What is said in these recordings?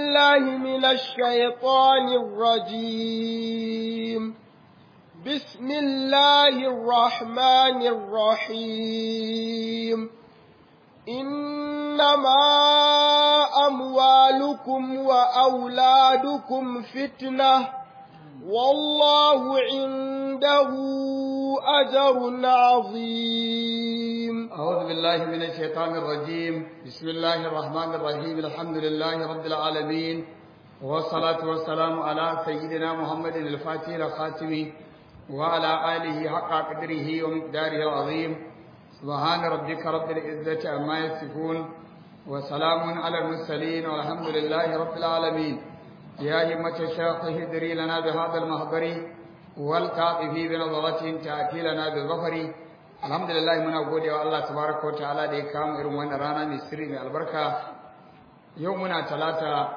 بالله من الشيطان الرجيم بسم الله الرحمن الرحيم إنما أموالكم وأولادكم فتنة والله عنده أجر عظيم أعوذ بالله من الشيطان الرجيم بسم الله الرحمن الرحيم الحمد لله رب العالمين والصلاة والسلام على سيدنا محمد الفاتح الخاتم وعلى آله حق قدره ومقداره العظيم سبحان ربك رب العزة عما يصفون وسلام على المرسلين والحمد لله رب العالمين يا همة الشيخ اهدري لنا بهذا المهضر والكاطف بنظرة تأتي لنا بالظفر الحمد لله من أقول يا الله تبارك وتعالى دي كام إرمان رانا مصري من البركة يومنا ثلاثة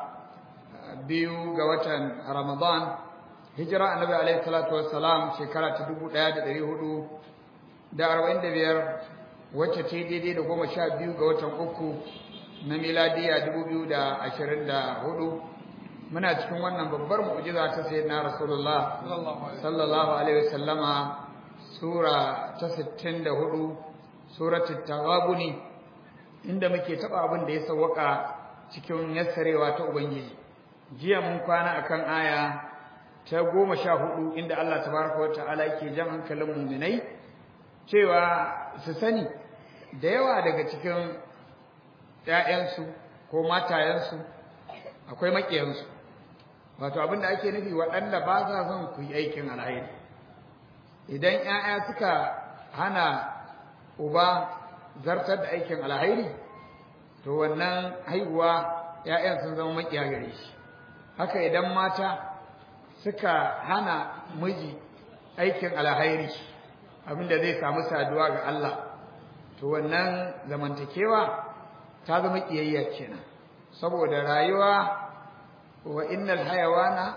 بيو قوة رمضان هجرة النبي عليه الصلاة والسلام شكرا تدبو لا يدري هدو da arba'in da biyar wacce ce daidai da goma sha biyu ga watan uku na miladiya dubu biyu da ashirin da hudu muna cikin wannan babbar mu'jiza ta sayyidina rasulullah sallallahu alaihi wasallama sura ta sittin da hudu suratul taghabuni inda muke taba abin da ya sawwaka cikin yassarewa ta ubangiji jiya mun kwana akan aya ta goma sha hudu inda Allah tabaraka wa ta'ala yake jan hankalin mu'minai cewa su sani da yawa daga cikin ‘ya'yansu ko matayensu akwai maƙiyansu wato abin da ake nufi waɗanda ba sa son ku yi aikin alhairi idan ‘ya'ya suka hana uba zartar da aikin alhairi to wannan haihuwa ‘ya'yan sun zama maƙiya gare shi haka idan mata suka hana miji aikin alhairi abinda zai samu saduwa ga Allah to wannan zamantakewa ta zama kiyayya kenan saboda rayuwa wa innal hayawana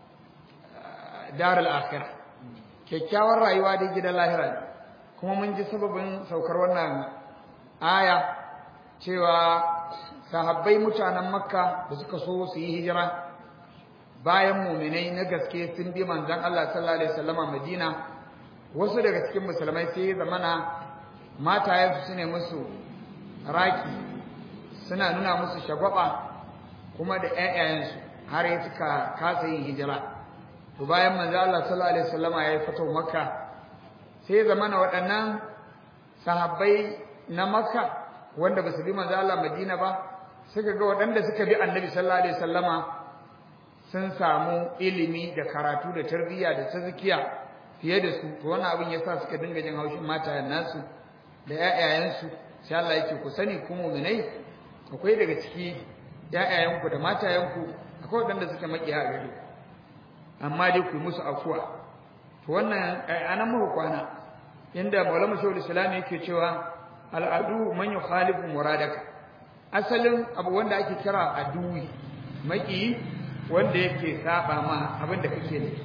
darul akhirah kyakkyawar rayuwa dai gidan lahira ne kuma mun ji sababin saukar wannan aya cewa sahabbai mutanen makka da suka so su yi hijira bayan muminai na gaske sun bi manzon Allah sallallahu alaihi wasallama Madina wasu daga cikin musulmai sai zamana matayensu su ne musu raki suna nuna musu shagwaba kuma da ƴaƴayensu har ya suka kasa yin hijira to bayan manzo Allah sallallahu alaihi wasallama ya fito makka sai zamana waɗannan sahabbai na makka wanda ba su bi manzo Allah madina ba suka ga waɗanda suka bi annabi sallallahu alaihi wasallama sun samu ilimi da karatu da tarbiyya da tazkiya fiye da su to wannan abin yasa suka dinga jin haushin matayen nasu da ƴaƴayensu sai Allah yake ku sani ku mu'minai akwai daga ciki ƴaƴayenku da matayenku akwai waɗanda suke makiya gare amma dai ku musu afuwa to wannan anan muku kwana inda Maulana Shaykhul Islam yake cewa al'adu man yukhalifu muradaka asalin abu wanda ake kira aduwi maki wanda yake saba ma abin da kake nufi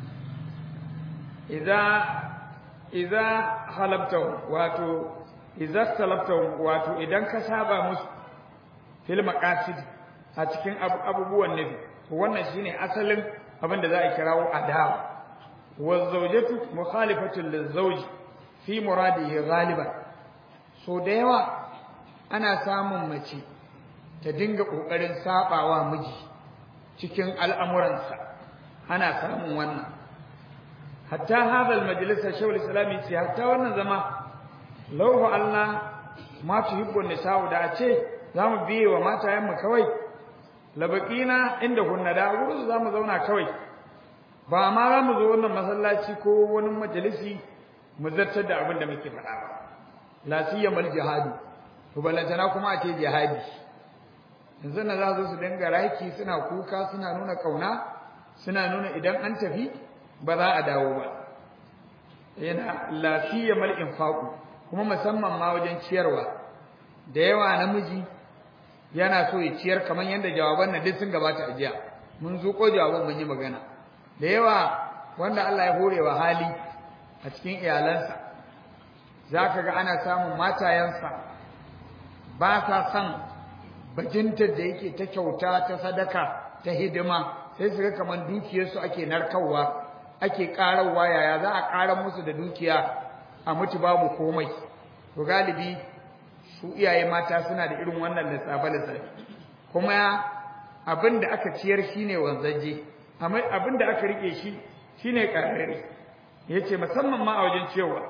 idza idza halabta wato idza salabta wato idan ka saba musu fil maqasid a cikin abubuwan nufi to wannan shine asalin abin da za a kirawo adawa wa zawjatu mukhalifatu lizawj fi muradihi ghaliban so da yawa ana samun mace ta dinga kokarin sabawa miji cikin al'amuransa ana samun wannan hatta hadha almajlis shawl islami ce hatta wannan zama law Allah ma tuhibbu nisa'u da ce zamu biye wa matayen mu kawai labaqina inda kunna da gurin zamu zauna kawai ba ma za mu zo wannan masallaci ko wani majalisi mu zartar da abin da muke faɗa ba la siyamal jihadu to balantana kuma a ce jihadi yanzu na za su dinga raki suna kuka suna nuna kauna suna nuna idan an tafi ba za a dawo ba yana lafiya mal infaqu kuma musamman ma wajen ciyarwa da yawa namiji yana so ya ciyar kamar yadda jawaban nan duk sun gabata a jiya mun zuko jawaban mun yi magana da yawa wanda Allah ya hore wa hali a cikin iyalansa zaka ga ana samun matayensa ba sa son bajintar da yake ta kyauta ta sadaka ta hidima sai su ga kamar dukiyarsu ake narkarwa ake ƙararwa yaya za a ƙarar musu da dukiya a mutu babu komai to galibi su iyaye mata suna da irin wannan lissafe lissafe kuma abin da aka ciyar shine wanzaje amma abin da aka rike shi shine ƙarare yace musamman ma a wajen cewa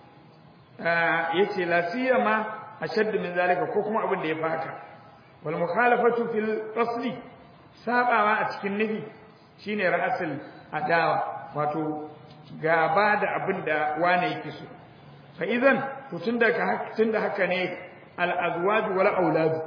yace la siyama ashadd min zalika ko kuma abin da ya faka wal mukhalafatu fil asli sabawa a cikin nufi shine ra'asul adawa wato gaba da abin da wane yake so fa idan to tunda ka tunda haka ne al azwaj wal aulad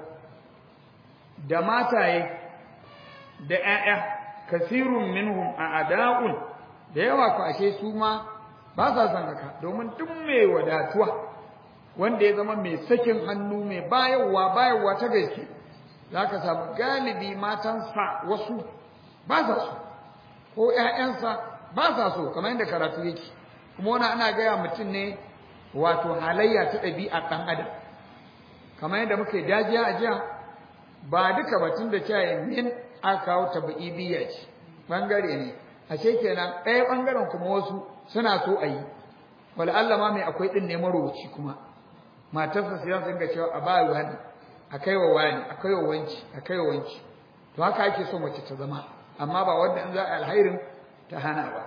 da mataye da ƴaƴa kasirun minhum a ada'un da yawa ku ashe su ma ba sa son haka domin duk mai wadatuwa wanda ya zama mai sakin hannu mai bayarwa bayarwa ta gaske zaka samu galibi matansa wasu ba sa so ko ƴaƴansa ba sa so kamar yadda karatu yake kuma wani ana gaya mutum ne wato halayya ta ɗabi'a ɗan adam kamar yadda muke dajiya a jiya ba duka batun da cewa min aka kawo tabi'idiyya ce bangare ne ashe kenan ɗaya bangaren kuma wasu suna so a yi wala Allah ma mai akwai ɗin ne marowaci kuma matarsa sai sun ga cewa a ba wani a kai wa wani a kai wa wanci a kai wa wanci to haka ake so mace ta zama amma ba wanda in za a alhairin ta hana ba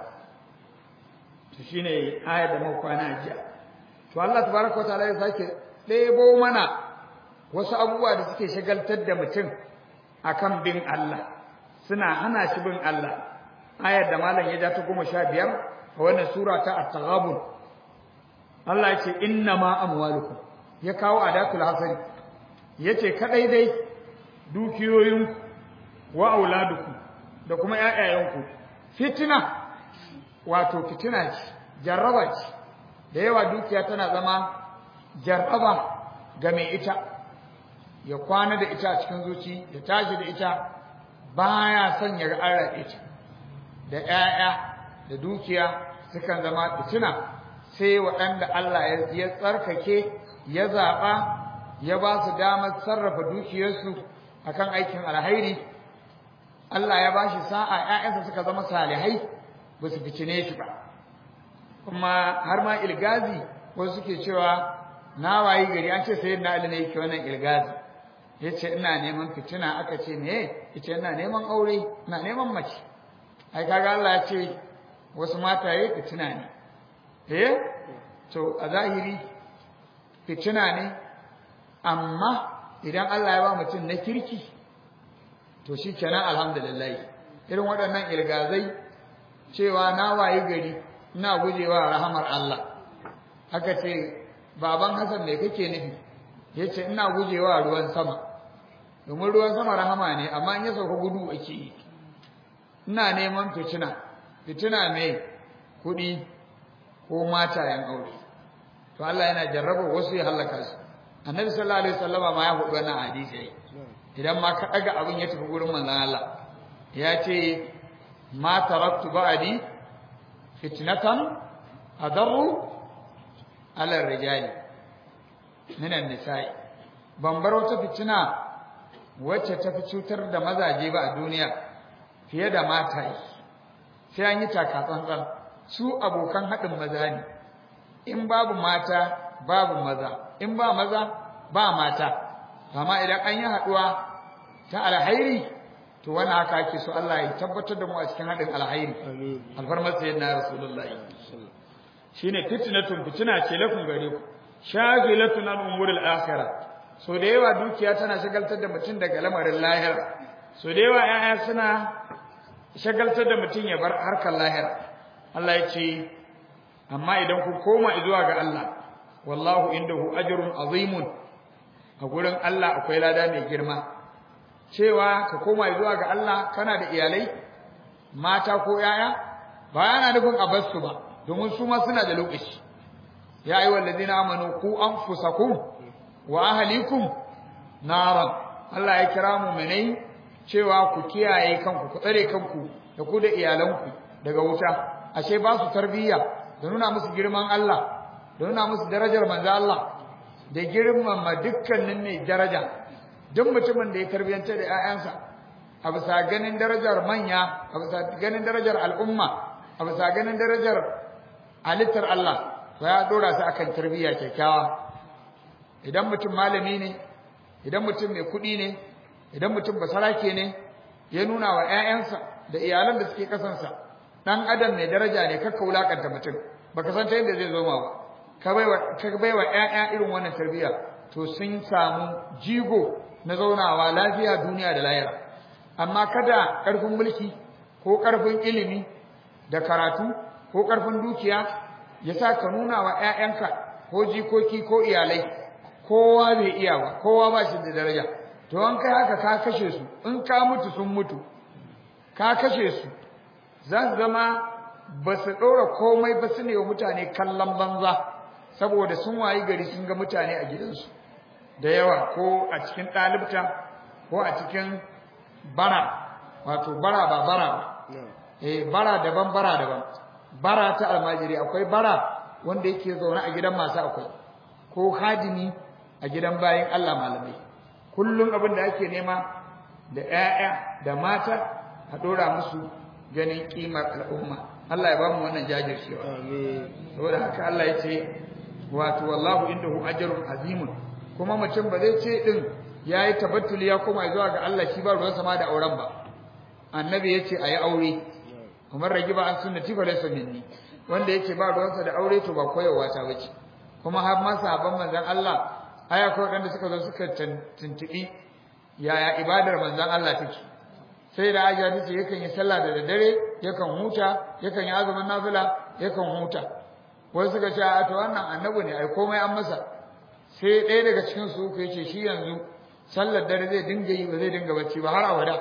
to shine ayar da muka kwana jiya to Allah tabaraka wa ta'ala ya sake ɗebo mana wasu abubuwa da suke shagaltar da mutum akan bin Allah suna hana shi bin Allah ayar da malam ya ja ta goma sha biyar a wannan sura ta at-taghabun Allah ya ce inna ma amwalukum ya kawo adatul hasari yace kadai dai dukiyoyin wa auladukum da kuma ƴaƴayenku fitina wato fitina ce jarraba ce da yawa dukiya tana zama jarraba ga mai ita ya kwana da ita a cikin zuci ya tashi da ita baya son ya ga ita da ƴaƴa da dukiya sukan zama fitina sai waɗanda Allah ya tsarkake ya zaɓa ya ba su damar sarrafa dukiyarsu akan aikin alhairi Allah ya ba shi sa'a ‘ya'yansa suka zama salihai ba su ficine shi ba kuma har ma ilgazi wasu suke cewa na wayi gari an ce sayi na ne yake wannan ilgazi ya ce ina neman fitina aka ce me ya ce ina neman aure ina neman mace ai kaga Allah ya ce wasu mataye fitina ne eh to a zahiri fitina ne amma idan Allah ya ba mutum na kirki to shi kenan alhamdulillah irin waɗannan ilgazai cewa na wayi gari ina gujewa rahamar Allah haka ce baban Hassan me kake nufi yace ina gujewa ruwan sama domin ruwan sama rahama ne amma in ya sauka gudu ake yi ina neman fitina fitina mai kuɗi ko matayen aure to Allah yana jarraba wasu ya halaka su annabi sallallahu alaihi wasallama ma ya hudu wannan hadisi idan ma ka daga abin ya tafi gurin manzon Allah ya ce ma taraktu ba'di fitnatan adarru ala rijali minan nisa'i ban bar wata fitina wacce ta fi cutar da mazaje ba a duniya fiye da mataye sai an yi taka tsantsan su abokan haɗin maza ne in babu mata babu maza in ba maza ba mata amma idan an yi haɗuwa ta alhairi to wannan haka ake so Allah ya tabbatar da mu a cikin haɗin alhairi alfarmar sayyidina rasulullahi shine fitnatun fitina ce lafin gare ku shagilatun an umuril akhirah so da yawa dukiya tana shagaltar da mutum daga lamarin lahira so da yawa 'ya'ya suna shagaltar da mutum ya bar harkar lahira Allah ya ce amma idan ku koma zuwa ga Allah wallahu indahu ajrun azimun a gurin Allah akwai lada mai girma cewa ka koma zuwa ga Allah kana da iyalai mata ko yaya ba yana nufin a bar su ba domin su ma suna da lokaci ya ayi wallazina amanu ku anfusakum wa ahlikum naran Allah ya kira mu menai cewa ku kiyaye kanku ku tsare kanku da ku da iyalanku daga wuta ashe ba su tarbiyya da nuna musu girman Allah da nuna musu darajar manzo Allah da girmama dukkanin mai daraja duk mutumin da ya tarbiyantar da ƴaƴansa a bisa ganin darajar manya a bisa ganin darajar al'umma a bisa ganin darajar halittar Allah to ya dora su akan tarbiyya kyakkyawa idan mutum malami ne idan mutum mai kuɗi ne idan mutum basarake ne ya nuna wa ƴaƴansa da iyalan da suke kasansa dan adam mai daraja ne kakka wulakanta mutum baka san ta yadda zai zo ma ba ka baiwa ka baiwa ƴaƴa irin wannan tarbiyya to sun samu jigo na zaunawa lafiya duniya da lahira amma kada ƙarfin mulki ko ƙarfin ilimi da karatu ko ƙarfin dukiya ya sa ka nuna wa ƴaƴanka ko jikoki ko iyalai kowa bai iya ba kowa ba shi da daraja to an kai haka ka kashe su in ka mutu sun mutu ka kashe su za su zama ba su ɗora komai ba su ne wa mutane kallon banza saboda sun wayi gari sun ga mutane a gidansu da yawa ko a cikin ɗalibta ko a cikin bara wato bara ba bara ba eh bara daban bara daban bara ta almajiri akwai bara wanda yake zaune a gidan masu akwai ko hadimi a gidan bayan Allah malamai kullum abin da ake nema da ƴaƴa da mata a dora musu ganin kimar al'umma Allah ya bamu wannan jajircewa amin saboda haka Allah ya ce wato wallahu indahu ajrun azimun kuma mutum ba zai ce din yayi tabattuli ya koma zuwa ga Allah shi ba ruwan sama da auren ba annabi yace ayi aure Umar ragiba an sunnati fa laysa minni wanda yake ba ruwansa da aure to ba koyarwa ta bace kuma har ma sahabban manzon Allah aya ko wanda suka zo suka tuntubi yaya ibadar manzon Allah take sai da Aisha tace yakan yi sallah da daddare yakan huta yakan yi azumin nafila yakan huta wasu suka ce a to wannan annabi ne ai komai an masa sai ɗaya daga cikin su uku yace shi yanzu sallar dare zai dinga yi ba zai dinga bacci ba har abada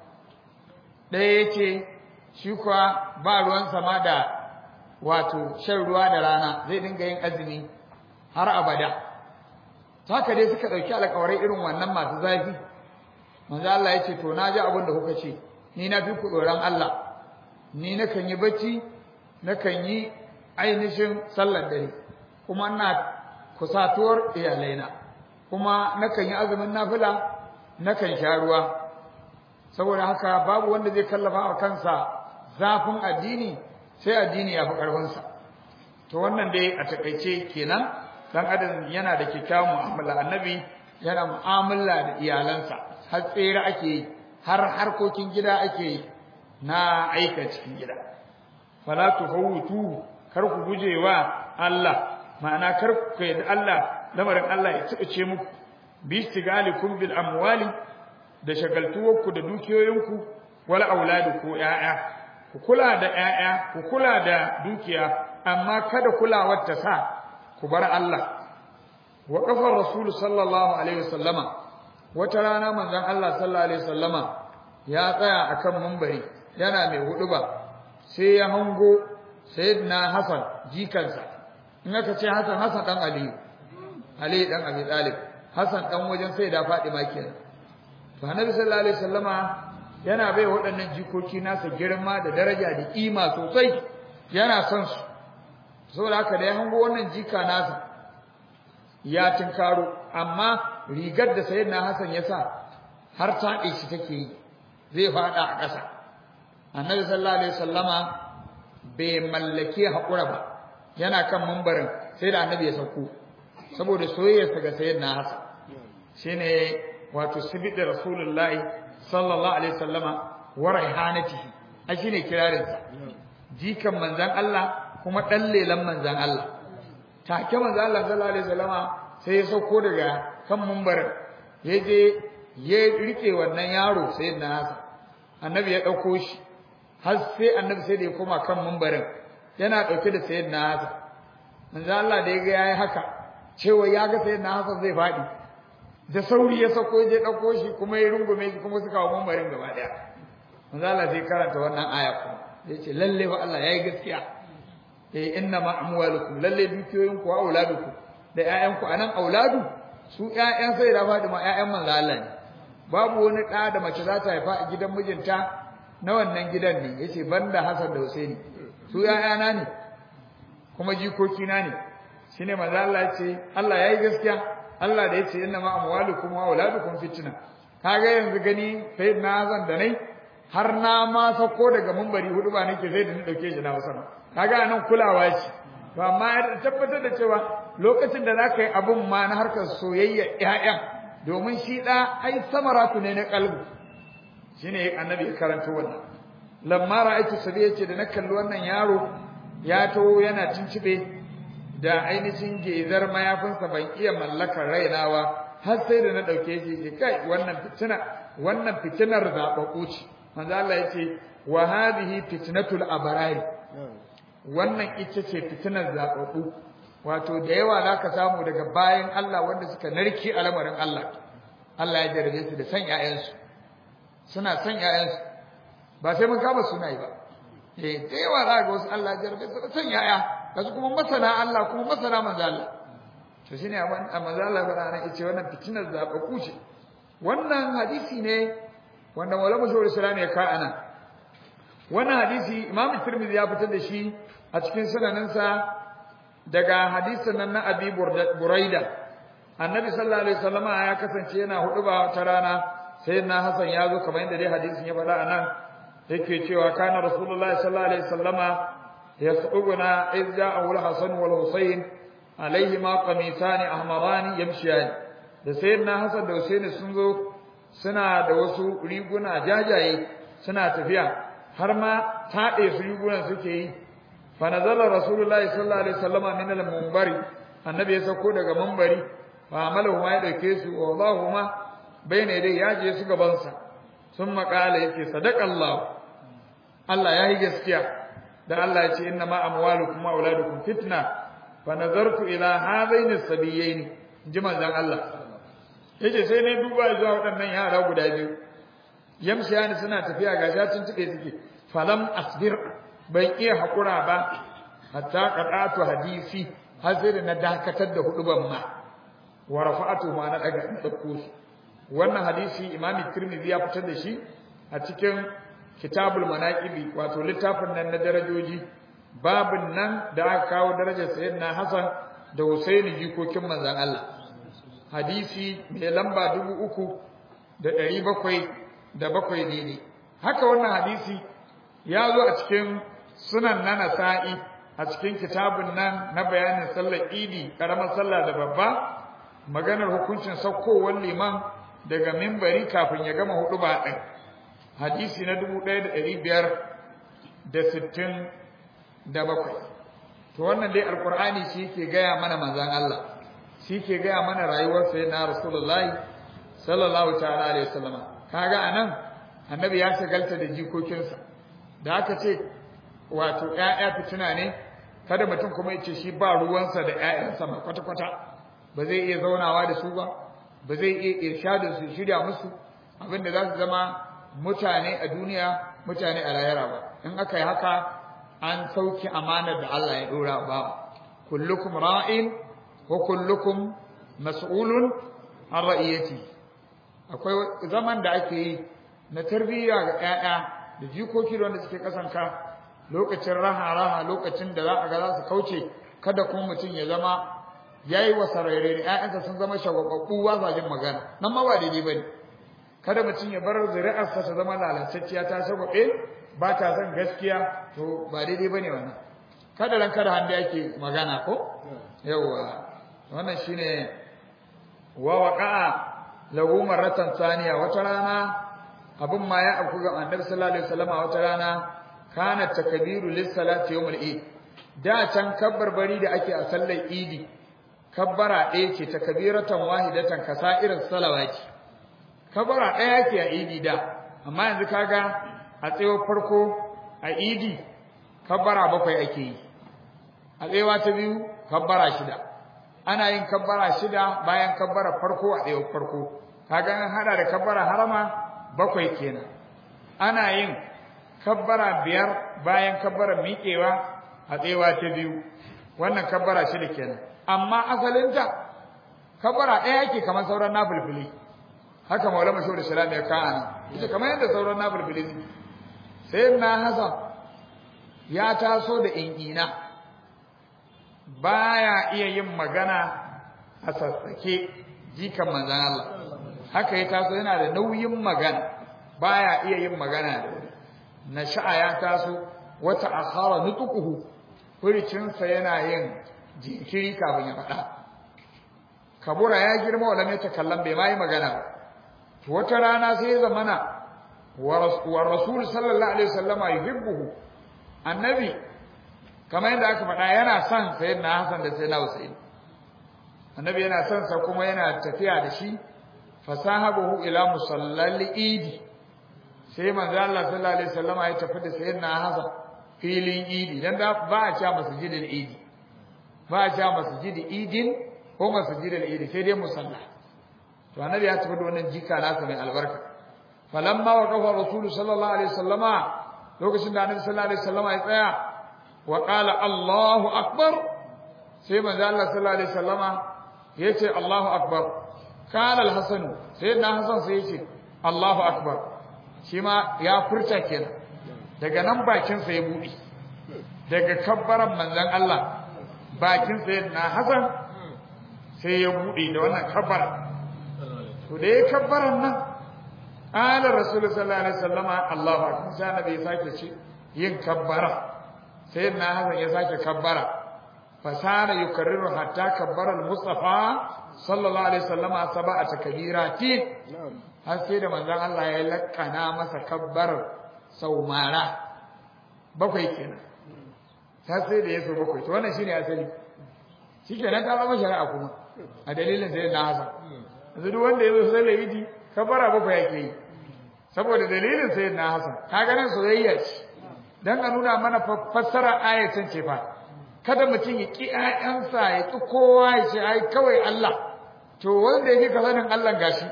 ɗaya yace shi kuwa ba ruwan sama da wato shan ruwa da rana zai dinga yin azumi har abada haka dai suka ɗauki alƙawarai irin wannan masu zafi manzo Allah ya ce to na ji abin da kuka ce ni na fi ku tsoron Allah ni nakan yi bacci nakan yi ainihin sallar dare kuma ina kusatuwar iyalaina kuma nakan yi azumin nafila nakan sha ruwa saboda haka babu wanda zai kallafa wa kansa zafin addini sai addini ya fi ƙarfinsa to wannan dai a takaice kenan dan adam yana da kyakkyawan mu'amala annabi yana mu'amala da iyalansa har tsere ake yi har harkokin gida ake yi na aika cikin gida fala tufawwitu kar ku gujewa Allah ma'ana kar ku yadda Allah lamarin Allah ya tsibice muku bi istigalikum bil amwali da shagaltuwarku da dukiyoyinku wal auladu ko ƴaƴa ku kula da ƴaƴa ku kula da dukiya amma kada kulawar ta sa ku bar Allah wa qafar rasul sallallahu alaihi wasallama wata rana manzon Allah sallallahu alaihi wasallama ya tsaya akan munbari yana mai huduba sai ya hango sayyidina Hassan jikansa in aka ce Hassan Hassan dan Ali Ali dan Abi Talib Hassan dan wajen sayyida Fatima kenan to Annabi sallallahu alaihi wasallama yana bai waɗannan jikoki nasa girma da daraja da kima sosai yana son su saboda haka da ya hango wannan jika nasa ya tinkaro amma rigar da sayyidina Hassan ya sa har taɗe shi take yi zai faɗa a ƙasa annabi sallallahu alaihi wasallama bai mallake haƙura ba yana kan mambarin sai da annabi ya sauko saboda soyayyarsa ga sayyidina Hassan shine wato sibid rasulullahi sallallahu alaihi wasallama wa raihanatihi a shine kirarinsa jikan manzon Allah kuma dan lelan manzon Allah take manzon Allah sallallahu alaihi wasallama sai ya sauko daga kan mambarin ya je ya rike wannan yaro sayyidina Hassan annabi ya dauko shi har sai annabi sai da ya koma kan mambarin yana dauke da sayyidina Hassan manzo Allah da yaga yayi haka cewa ya ga sayyidina Hassan zai fadi da sauri ya sako je dauko shi kuma ya rungume shi kuma suka hawo mambarin gaba daya manzo Allah sai karanta wannan aya kuma yace lalle fa Allah yayi gaskiya eh inna ma amwalukum lalle dukiyoyinku wa auladukum da ƴaƴanku anan auladu su ƴaƴan sai da Fatima ƴaƴan manzo Allah ne babu wani ɗa da mace za ta haifa a gidan mijinta na wannan gidan ne yace banda Hassan da Husaini su ƴaƴana ne kuma jikoki na ne shine manzo Allah ya ce Allah yayi gaskiya Allah da yace inna ma amwalukum wa auladukum fitna kaga yanzu gani sai na zan da nai har na ma sako daga mumbari hudu ba nake sai da ni dauke shi na wasan kaga anan kulawa ce to amma ya tabbatar da cewa lokacin da zaka yi abun ma na harkar soyayya ƴaƴan domin shi da ai samaratu ne na kalbu shine annabi ya karanto wannan lamma ra'aytu sabi yace da na kalli wannan yaro ya to yana cincibe da ainihin gezar mayafinsa ban iya mallakar rainawa har sai da na dauke shi ce kai wannan fitina wannan fitinar zababbu ce manzo Allah yace wa hadhihi fitnatul abrari wannan ita ce fitinar zababbu wato da yawa zaka samu daga bayan Allah wanda suka narke al'amarin Allah Allah ya jarabe su da san ƴaƴansu suna san ƴaƴansu ba sai mun kama sunayi ba eh da yawa za ga wasu Allah ya jarabe su da san ƴaƴa kasu kuma masana Allah kuma masana manzo Allah to shine a manzo Allah ba ran yace wannan fitinar zababbu ce wannan hadisi ne wanda Maulana Shawar Islam ya ka ana wannan hadisi Imam Tirmidhi ya fitar da shi a cikin sunaninsa daga hadisin nan na Abi Buraida Annabi sallallahu alaihi wasallama ya kasance yana huduba ta rana sai na Hassan ya zo kamar yadda dai hadisin ya faɗa anan yake cewa kana Rasulullahi sallallahu alaihi wasallama yasubuna idh ja'a al-Hasan wal Husayn alaihima qamisan ahmaran yamshiyan da sayyidina Hassan da Husaini sun zo suna da wasu riguna jajaye suna tafiya har ma taɗe su rigunan suke yi fa nazala rasulullahi sallallahu alaihi wasallama min al-munbari annabi ya sauko daga munbari fa amalahu ma ya dauke su wallahuma bayna dai ya je su gaban sa sun makala yake sadaqallahu Allah ya yi gaskiya da Allah ya ce inna ma amwalukum wa auladukum fitna fa nazartu ila hadaini as-sabiyaini ji manzon Allah yace sai ne duba zuwa waɗannan yara guda biyu yamshiyani suna tafiya ga shatin tuke suke falam asbir ban iya hakura ba hatta qadatu hadisi har sai da na dakatar da huduban ma wa rafa'atu ma na daga in dauko su wannan hadisi imami tirmidhi ya fitar da shi a cikin kitabul manaqibi wato littafin nan na darajoji babin nan da aka kawo darajar sayyidina hasan da husaini jikokin manzon Allah hadisi mai lamba dubu uku da ɗari bakwai da bakwai daidai haka wannan hadisi ya zo a cikin sunan na nasa'i a cikin kitabun nan na bayanin sallar idi ƙaramar sallah da babba maganar hukuncin saukowar liman daga mimbari kafin ya gama hudu ba ɗin hadisi na dubu ɗaya da ɗari biyar da sittin da bakwai to wannan dai alƙur'ani shi ke gaya mana manzan Allah shi ke gaya mana rayuwar sayyidina rasulullahi sallallahu ta'ala alaihi wasallama kaga anan annabi ya shagalta da jikokinsa da aka ce wato ƴaƴa fitina ne kada mutum kuma ya ce shi ba ruwansa da ƴaƴansa ma kwata kwata ba zai iya zaunawa da su ba ba zai iya irshadin su shirya musu abinda za su zama mutane a duniya mutane a lahira ba in aka yi haka an sauki amanar da Allah ya dora ba kullukum ra'in wa kullukum mas'ulun an ra'iyati akwai zaman da ake yi na tarbiyya ga ƴaƴa da jikoki wanda suke kasanka lokacin raha raha lokacin da za a ga za su kauce kada kuma mutum ya zama yayi wa sarere ƴaƴansa sun zama shagwababbu ba sa jin magana nan ma ba daidai bane kada mutum ya bar zuri'arsa ta zama lalatacciya ta shagwabe ba ta son gaskiya to ba daidai bane wannan kada ran kada handa yake magana ko yawa wannan shine wa waqa'a lahu marratan thaniya wata rana abun ma ya afku ga annabi sallallahu alaihi wasallam wata rana kana takbiru lis salati yawmul eid da can kabbarbari da ake a sallar idi kabbara ɗaya ce takbiratan wahidatan kasairin salawati kabbara ɗaya ce a idi da amma yanzu kaga a tsayo farko a idi kabbara bakwai ake yi a tsayawa ta biyu kabbara shida ana yin kabbara shida bayan kabbara farko a tsayo farko kaga an hada da kabbara harama bakwai kenan ana yin kabbara biyar bayan kabbara miƙewa a tsayawa ta biyu wannan kabbara shida kenan amma asalinta kabbara ɗaya yake kamar sauran nafilfili haka maulama shehu islam ya ka ana ita kamar yadda sauran nafilfili ne sai na hasan ya taso da in'ina baya iya yin magana a sassake jikan manzon Allah haka ya taso yana da nauyin magana baya iya yin magana da wuri nasha'a ya taso wata akhara nutuquhu furicinsa yana yin jinkiri kafin ya faɗa kabura ya girma wala mai takallan bai ma yi magana ba wata rana sai ya zamana wa rasul sallallahu alaihi wasallama yuhibbuhu annabi kamar yadda aka faɗa yana son sayyidina Hassan da sayyidina Husain annabi yana son sa kuma yana tafiya da shi fasahabahu ila musallal idi sai manzo Allah sallallahu alaihi wasallama ya tafi da sayyidina Hassan filin idi dan da ba a cewa masjidil idi ba a cewa masjidil idin ko masjidil idi sai dai musalla to annabi ya tafi da wannan jika nasa mai albarka falamma waqafa rasul sallallahu alaihi wasallama lokacin da annabi sallallahu alaihi wasallama ya tsaya wa qala Allahu akbar sai manzo Allah sallallahu alaihi wasallama yace Allahu akbar qala al-hasan sai na hasan sai yace Allahu akbar shi ma ya furta kenan daga nan bakin sa ya bude daga kabbaran manzon Allah bakin sa na hasan sai ya bude da wannan kabbara to da ya kabbaran nan qala rasul sallallahu alaihi wasallama Allahu akbar sai annabi ya sake ce yin kabbara sai na hasan ya sake kabbara fasara yukarriru hatta kabbara al-mustafa sallallahu alaihi wasallama sab'a takbiratin har sai da manzon Allah ya lakkana masa kabbar saumara bakwai kenan har sai da yaso bakwai to wannan shine asali shikenan ta zama shari'a kuma a dalilin sai na hasan yanzu duk wanda yazo sai laidi kabbara bakwai yake yi saboda dalilin sai na hasan kaga nan soyayya ce dan a nuna mana fassara ayatan ce fa kada mutum ya ki ƴaƴansa ya ki kowa ya ce ai kawai Allah to wanda yake ka sanin Allah gashi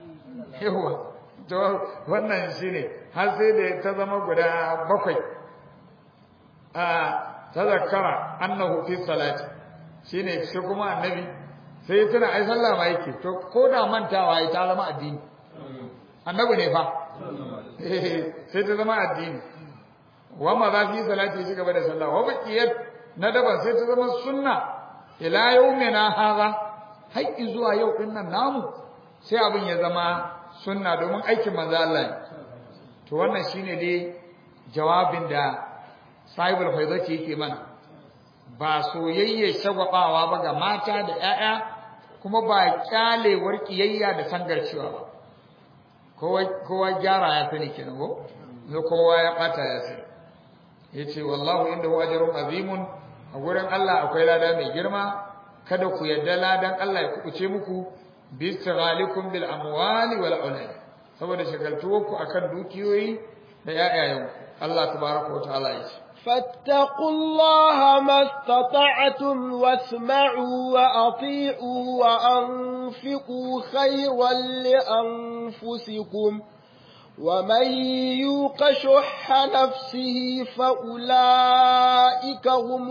yawa to wannan shine har sai da ta zama guda bakwai a tazakkara annahu fi salati shine shi kuma annabi sai tuna ai sallah ma yake to ko da mantawa ai ta zama addini annabi ne fa sai ta zama addini wa ma za fi salati shi gaba da sallah wa baqiyat na daban sai ta zama sunna ila yawmina hadha har zuwa yau din nan namu sai abin ya zama sunna domin aikin manzo Allah ne to wannan shine dai jawabin da sahibul faidati yake mana ba soyayye shagwabawa ba ga mata da ƴaƴa kuma ba kyalewar kiyayya da sangarcewa ba kowa kowa gyara ya sani kenan ko kowa ya bata ya sani yace wallahu indahu ajrun azimun a gurin Allah akwai lada mai girma kada ku yadda ladan Allah ya kubuce muku bi istighalikum bil amwali wal aulad saboda shagaltuwarku akan dukiyoyi da yayayen Allah tabaraka wa ta'ala yace فاتقوا الله ما استطعتم واسمعوا وأطيعوا وأنفقوا خيرا لأنفسكم ومن يوق شح نفسه فأولئك هم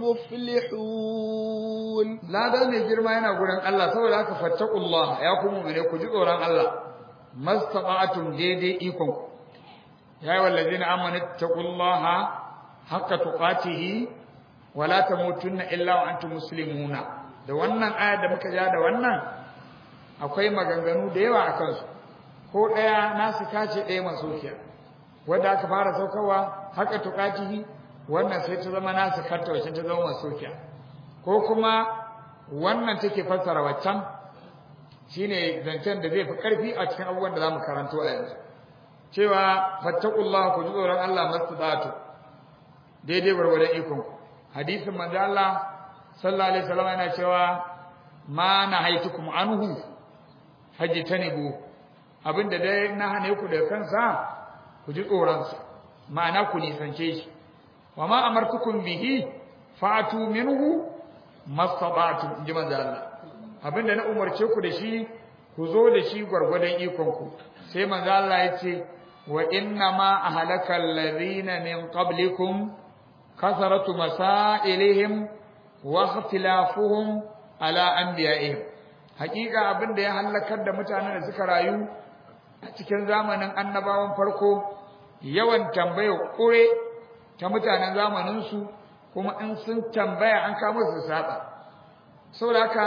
المفلحون لا دل ne girma yana gurin Allah saboda haka fattaqullah ya kuma mene ku ji tsoron Allah mastata'atum daidai ikon ku ya yi wallazina amanu taqullaha haqqa tuqatihi wa la tamutunna illa wa antum muslimuna da wannan aya da muka ja da wannan akwai maganganu da yawa akan su ko ɗaya nasu kace ɗaya masokiya wanda aka fara saukarwa haka tuƙatihi wannan sai ta zama nasu karta wacce ta zama masokiya ko kuma wannan take fassara waccan shine zancen da zai fi ƙarfi a cikin abubuwan da zamu karanto a yanzu cewa fattaqullaha ku ji tsoron Allah mastadatu daidai gwargwadon ikon ku hadisin manzo Allah sallallahu alaihi wasallam yana cewa ma nahaitukum anhu hajitanibu abinda dai na hane ku da kansa ku ji tsoronsa ma'ana ku nisance shi wa ma amartukum bihi fa'atu minhu mastata'tum inji manzo Allah abinda na umarce ku da shi ku zo da shi gwargwadon ikon ku sai manzo Allah ya ce wa inna ma ahlaka alladhina min qablikum kasaratu masailihim wa ikhtilafuhum ala anbiya'ihim hakika abinda ya halakar da mutanen da suka rayu a cikin zamanin annabawan farko yawan tambaya kure ta mutanen zamaninsu kuma in sun tambaya an kama su saba saboda haka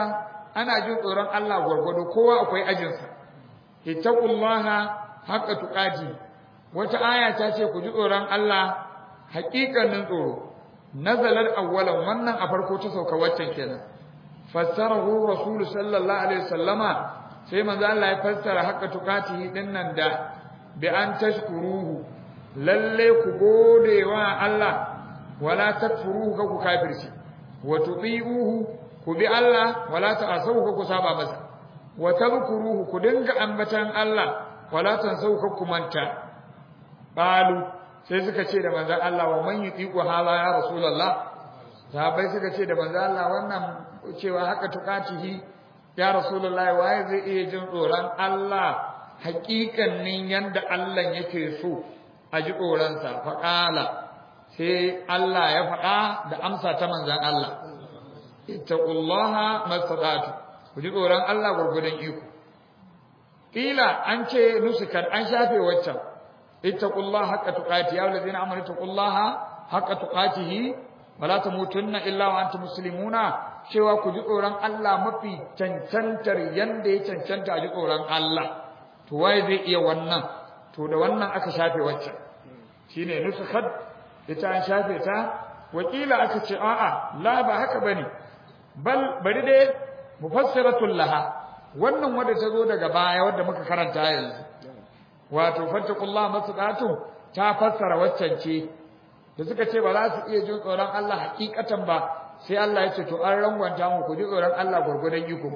ana jin tsoron Allah gwargwado kowa akwai ajinsa ittaqullaha haqqa tuqati wata aya ta ce ku ji tsoron Allah haƙiƙanin tsoro nazalar awwalan wannan a farko ta sauka waccan kenan fassarahu rasul sallallahu alaihi wasallama sai manzo Allah ya fassara haqqa tuqatihi dinnan da bi an tashkuruhu lalle ku gode wa Allah wala takfuruhu ka ku kafirci wa tubi'uhu ku bi Allah wala ta'asawu ka ku saba masa wa tadhkuruhu ku dinga ambatan Allah wala tansawu ka ku manta qalu sai suka ce da manzon Allah wa man yutiqu hala ya rasulullah sahabbai suka ce da manzon Allah wannan cewa haka tukatihi ya rasulullah waye zai iya jin tsoron Allah haƙiƙanin yanda Allah yake so a ji tsoronsa faƙala sai Allah ya faɗa da amsa ta manzon Allah ittaqullaha mastata'tu ku ji tsoron Allah gurgudan iko kila an ce nusukan an shafe waccan ittaqullaha haqqa tuqati ya allazina amanu ittaqullaha haqqa tuqatihi wala tamutunna illa wa antum muslimuna cewa ku ji tsoron Allah mafi cancantar yanda ya cancanta a ji tsoron Allah to waye zai iya wannan to da wannan aka shafe waccan shine nusukat ita an shafe ta wakila aka ce a'a la ba haka bane bal bari dai mufassiratul laha wannan wanda ta zo daga baya wanda muka karanta yanzu wato fattakullah masdatu ta fassara waccan ce da suka ce ba za su iya jin tsoron Allah hakikatan ba sai Allah ya ce to an rangwanta mu ku ji tsoron Allah gurgudan iko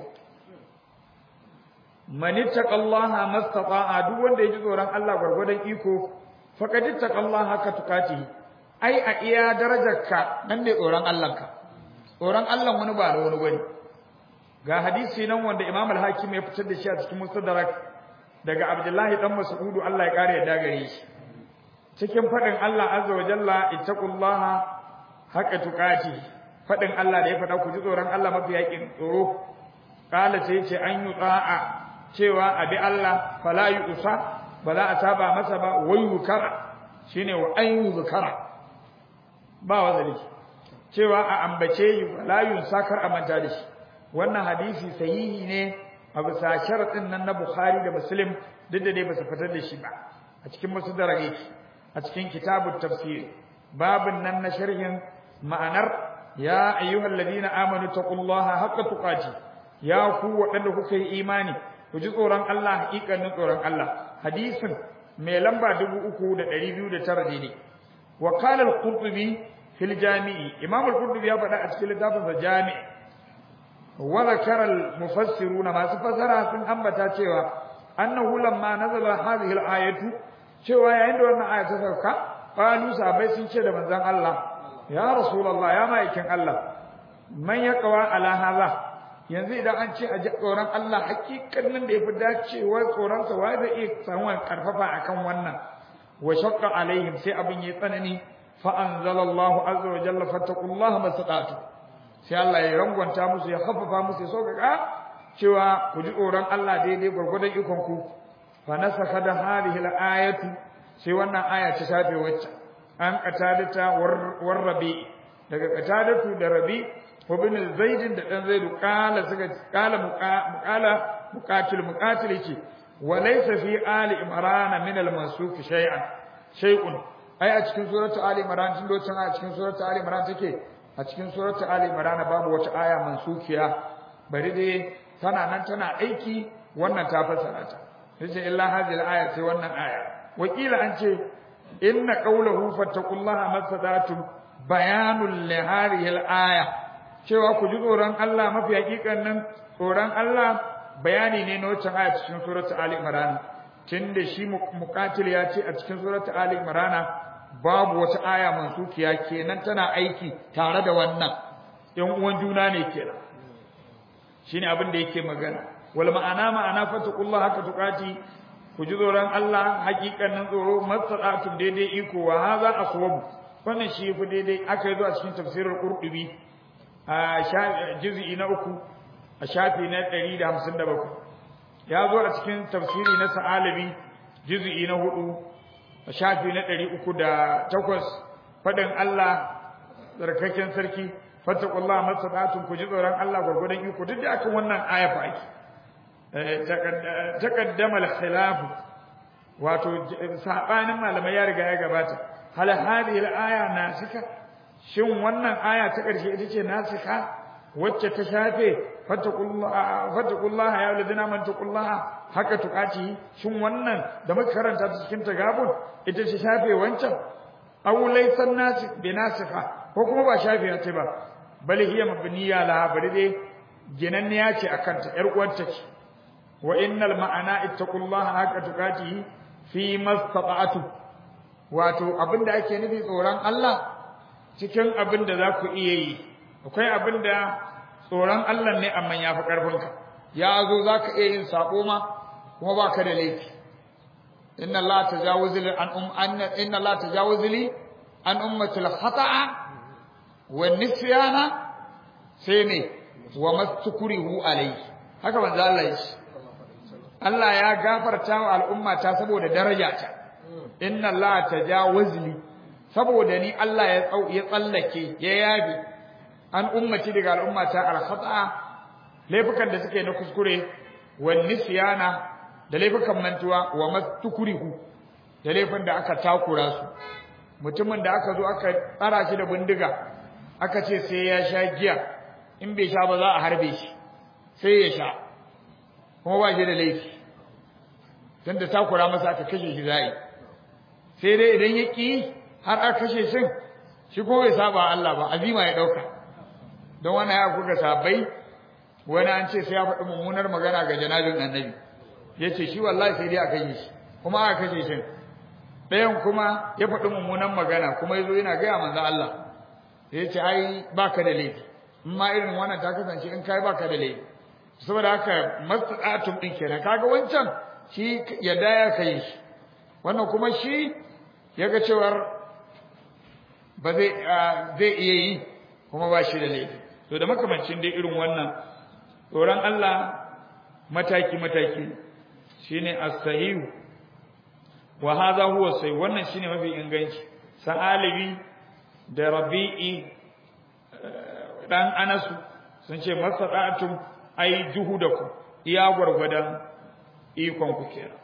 man ittaqallaha mastata'a duk wanda ya ji tsoron Allah gurgudan iko faqad ittaqallaha haka tukati ai a iya darajarka nan ne tsoron Allahnka tsoron Allah wani ba da wani bane ga hadisi nan wanda Imam al-Hakim ya fitar da shi a cikin Mustadrak daga Abdullahi dan Mas'udu Allah ya kare ya gare shi cikin fadin Allah azza wa jalla ittaqullaha haqqa tuqati fadin Allah da ya fada ku ji tsoron Allah mafi yakin tsoro kala sai ce an yuta'a cewa abi Allah fala yusa ba za a saba masa ba wayukara shine wa an yuzkara ba wazaliki cewa a ambace yi wala yunsakar a manta da shi wannan hadisi sahihi ne a bisa sharadin nan na Bukhari da Muslim duk da dai ba su fitar da shi ba a cikin musnadar yake a cikin kitabut tafsir babin nan na sharhin ma'anar ya ayyuhal ladina amanu taqullaha haqqa tuqati ya ku waɗanda kuka yi imani ku ji tsoron Allah haƙiƙanin tsoron Allah hadisin mai lamba 3209 ne wa qala al-qurtubi fil jami'i imam al-qurtubi ya faɗa a cikin littafin sa jami' wa zakara al-mufassiruna masu fasara sun ambata cewa annahu lamma nazala hadhihi al-ayatu cewa yayin da wannan aya ta sauka qalu sahabbai sun ce da manzon Allah ya rasulullah ya ma'aikin Allah man yaqwa ala hadha yanzu idan an ce a ji tsoron Allah hakikanin da yafi dacewa tsoron sa wai zai iya samu karfafa akan wannan wa shaqqa alaihim sai abin yayi tsanani فأنزل الله عز وجل فاتقوا الله ما استطعتم sai Allah ya rangwanta musu ya haffafa musu ya sauƙaƙa cewa ku ji tsoron Allah daidai gwargwadon ikon ku fa nasaka da hadhihi al-ayatu sai wannan aya ta shafe wacce an qatadata war rabi daga qatadatu da rabi wa bin zaid da dan zaid qala suka qala muqala muqatil muqatil yake wa laysa fi ali imran min al-mansuf shay'an shay'un ai a cikin suratu ali imran tun lokacin a cikin suratu ali imran take a cikin suratu ali imran babu wata aya mansukiya bari dai tana nan tana aiki wannan ta fassara ta yace illa hadhihi al-aya sai wannan aya wakila an ce inna qawluhu fattaqullaha masadatum bayanul li hadhihi al-aya cewa ku ji tsoron Allah mafi hakikan nan tsoron Allah bayani ne na wacce aya cikin suratu ali imran tunda shi muqatil ya ce a cikin suratu ali imran babu wata aya mansukiya kenan tana aiki tare da wannan ɗan uwan juna ne kenan shine abin da yake magana wal ma'ana ma'ana fataqullaha haka tuqati ku ji tsoron Allah hakikanin tsoro matsatsun daidai iko wa haza aswabu wannan shi fi daidai aka yi zuwa cikin tafsirin qurtubi a juz'i na uku a shafi na 157 ya zo a cikin tafsiri na sa'alabi juz'i na hudu a shafi na ɗari uku da takwas faɗin Allah tsarkaken sarki fattaqullaha mastata'tum ku ji tsoron Allah gurgudan iko duk da akan wannan aya fa ake taqaddama al-khilaf wato sabanin malamai ya riga ya gabata hal hadhihi al-aya nasika shin wannan aya ta karshe ita ce nasika wacce ta shafe fattaqullaha fattaqullaha ya alladhina man taqullaha haka tuqati shin wannan da muka karanta ta cikin tagabun ita ce shafe wancan aw laysa nasik bi nasika ko kuma ba shafe ta ba bal hiya mabniya laha bari dai ginanniya ce akan ta yar uwarta ce wa innal ma'ana ittaqullaha haka tuqati fi mastata'tu wato abinda ake nufi tsoron Allah cikin abinda za ku iya yi akwai abinda tsoron Allah ne amma ya fi ƙarfinka ya zo za ka iya yin sabo ma kuma ba ka da laifi inna Allah tajawuzu li an um anna inna Allah tajawuzu li an ummatul khata'a wa nisyana sai ne wa mastukrihu alayhi haka manzo Allah ya Allah ya gafarta wa al'umma ta saboda daraja ta inna Allah tajawuzu li saboda ni Allah ya ya tsallake ya yabi an ummati daga al'ummata al-khata'a laifukan da suke na kuskure wan nisyana da laifukan mantuwa wa mastukrihu da laifin da aka takura su mutumin da aka zo aka tsara shi da bindiga aka ce sai ya sha giya in bai sha ba za a harbe shi sai ya sha kuma ba shi da laifi dan da takura masa aka kashe shi zai sai dai idan ya ki har aka kashe shi shi ko bai saba Allah ba azima ya dauka don wannan ya kuka sabai wani an ce sai ya faɗi mummunar magana ga janabin annabi ya ce shi wallahi sai dai a kashe shi kuma aka kashe shi ɗayan kuma ya faɗi mummunan magana kuma ya zo yana gaya manzo Allah ya ce ai baka da laifi in ma irin wannan ta kasance in kai baka da laifi saboda haka mastata'atum din kenan kaga wancan shi yadda ya kai shi wannan kuma shi yaga cewar ba zai zai iya yi kuma ba shi da laifi to da makamancin dai irin wannan tsoron Allah mataki mataki shine as-sahih wa hadha huwa sai wannan shine mafi inganci sa'alibi da rabi'i dan anasu sun ce masada'atum ai juhudakum iya gwargwadon ikon ku kenan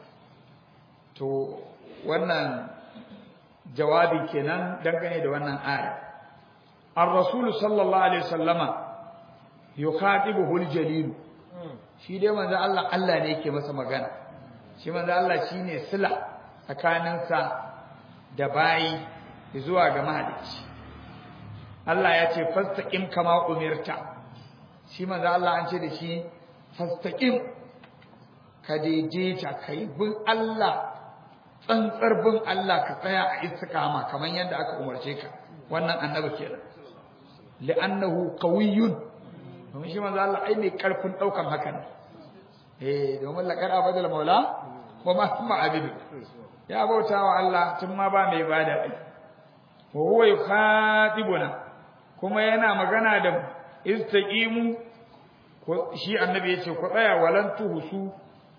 to wannan jawabi kenan dangane da wannan aya ar-rasul sallallahu alaihi wasallama yukhatibuhu al-jalil shi dai manzo Allah Allah ne yake masa magana shi manzo Allah shine sila tsakaninsa da bayi zuwa ga mahalicci Allah ya ce fastaqim kama umirta shi manzo Allah an ce da shi fastaqim ka daidaita kai bin Allah tsantsar bin Allah ka tsaya a istiqama kaman yadda aka umarce ka wannan annabi kenan li'annahu qawiyyun domin shi manzo Allah ai mai karfin daukan hakan eh domin laqad abadal maula wa ma kuma abidu ya bautawa Allah tun ma ba mai bada ai wa huwa yukhatibuna kuma yana magana da istaqimu ko shi annabi yace ku tsaya walan tuhusu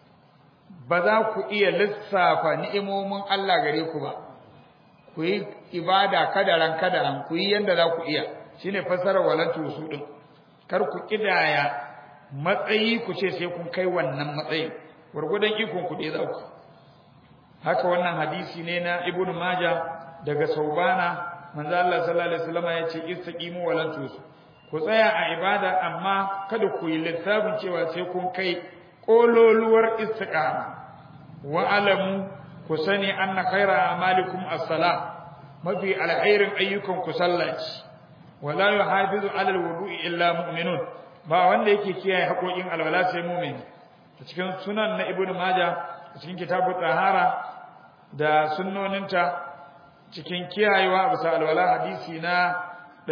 ba za ku iya lissafa ni'imomin Allah gare ku ba ku yi ibada kadaran kadaran ku yi yanda za ku iya shine fasarar walan tuhusu din kar ku kidaya matsayi ku ce sai kun kai wannan matsayi gurgudan ikon ku dai za ku haka wannan hadisi ne na ibnu maja daga saubana manzo Allah sallallahu alaihi wasallam ya ce istaqimu walan tusu ku tsaya a ibada amma kada ku yi lissafin cewa sai kun kai kololuwar istiqama wa alamu ku sani anna khaira amalikum as-salah mafi alkhairin ayyukan ku sallaci wala yuhafizu ala al-wudu'i illa mu'minun ba wanda yake kiyaye haƙoƙin alwala sai mu'min a cikin sunan na ibnu majah a cikin kitabu tahara da sunnoninta cikin kiyayewa bisa alwala hadisi na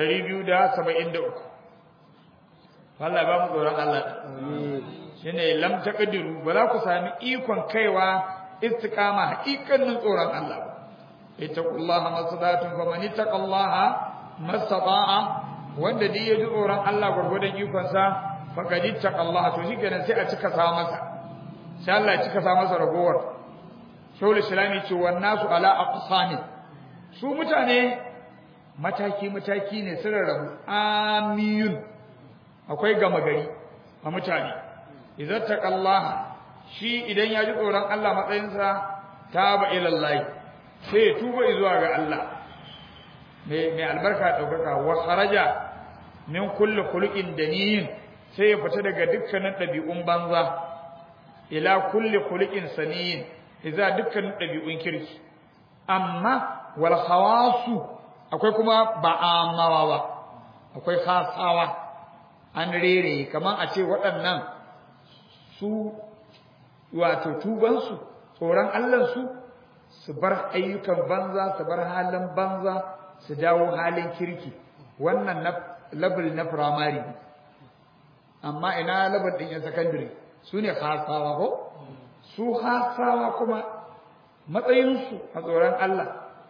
273 Allah ba mu tsoron Allah shine lam taqdiru ba za ku sami ikon kaiwa istiqama haƙiƙanin tsoron Allah ba ittaqullaha masadatun faman ittaqallaha masata'a wanda duk ya ji tsoron Allah gurgurdan ikon sa faqad ittaqallaha to shikenan sai a cika sa masa sai Allah ya cika sa masa ragowar shawul islami ce wan nasu ala aqsami su mutane mataki mataki ne sun rabu amiyun akwai gama gari a mutane idan taqallaha shi idan ya ji tsoron Allah matsayinsa taba ila Allah sai ya tuba zuwa ga Allah mai mai albarka daukaka wa kharaja min kulli khuluqin daniyin sai ya fita daga dukkanin dabi'un banza ila kulli khuluqin saniyin idza dukkanin dabi'un kirki amma wal khawasu akwai kuma ba amawa ba akwai khasawa an rere kaman a ce waɗannan su wato tubansu tsoron Allahnsu su bar ayyukan banza su bar halin banza su dawo halin kirki wannan na level na primary amma ina level din yan secondary su ne hasawa ko su hasawa kuma matsayinsu a tsoron Allah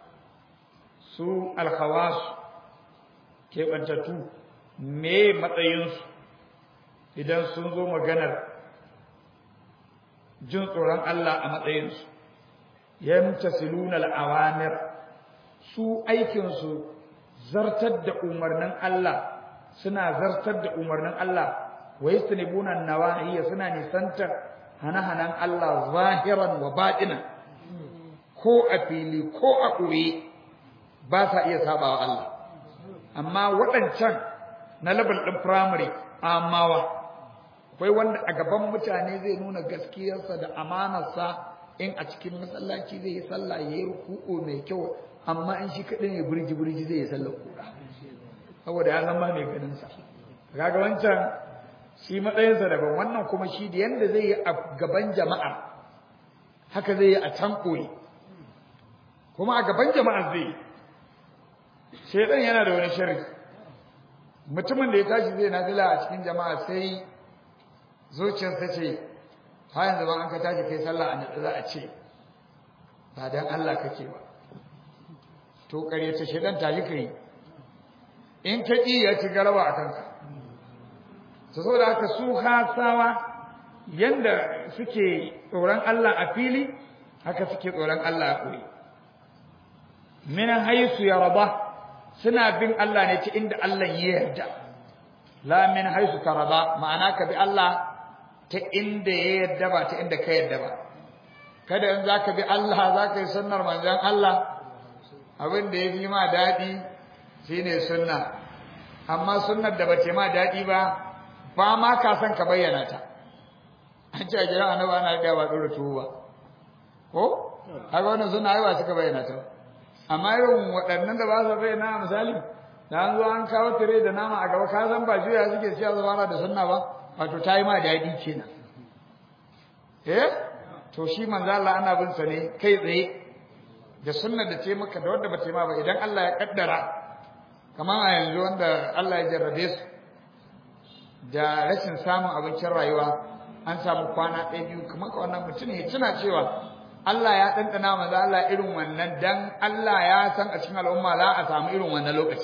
su alkhawasu keɓantattu me matsayinsu idan sun zo maganar jin tsoron Allah a matsayinsu yamtasiluna al-awamir su aikinsu zartar da umarnin Allah suna zartar da umarnin Allah wa yastanibuna nawahiya suna nisantar hana-hanan Allah zahiran wa batinan ko a fili ko a ƙure ba sa iya sabawa Allah amma waɗancan na level ɗin primary amawa akwai wanda a gaban mutane zai nuna gaskiyarsa da amanarsa in a cikin masallaci zai yi sallah ya yi ruku'u mai kyau amma in shi kaɗai ne burji burji zai yi sallar kura saboda ya zama mai ganin sa kaga wancan shi matsayinsa daban wannan kuma shi da yanda zai yi a gaban jama'a haka zai yi a can koyi kuma a gaban jama'a zai yi shaidan yana da wani sharri mutumin da ya tashi zai nafila a cikin jama'a sai zuciyarsa ce ha yanzu ba an ka tashi kai sallah a natsa za a ce ba dan Allah kake ba to ƙaryata shaidan tashi kai in ka ƙi ya ci garaba a kanka to saboda haka su hasawa yanda suke tsoron Allah a fili haka suke tsoron Allah a koyi min haisu ya raba suna bin Allah ne ta inda Allah ya yarda la min haisu ka raba ma'ana ka bi Allah ta inda ya yarda ba ta inda ka yarda ba kada in zaka bi Allah zaka yi sunnar manzon Allah abin da ya fi ma daɗi shine sunna amma sunnar da bace ma daɗi ba ba ma ka san ka bayyana ta an ce a gidan annabi ana da ba dora tuwo ba ko haka wannan sunna ai ba suka bayyana ta amma irin waɗannan da ba su bayyana misali da an zo an kawo tire da nama a gaba ka san ba juya suke siya zuwa da sunna ba wato ta yi ma daɗi kenan eh to shi manzo Allah ana bin sa ne kai tsaye da sunnar da ce maka da wanda ba ce ma ba idan Allah ya kaddara kamar a yanzu wanda Allah ya jarrabe su da rashin samun abincin rayuwa an samu kwana ɗaya biyu kamar ka wannan mutum ya tuna cewa Allah ya ɗanɗana maza Allah irin wannan dan Allah ya san a cikin al'umma za a samu irin wannan lokaci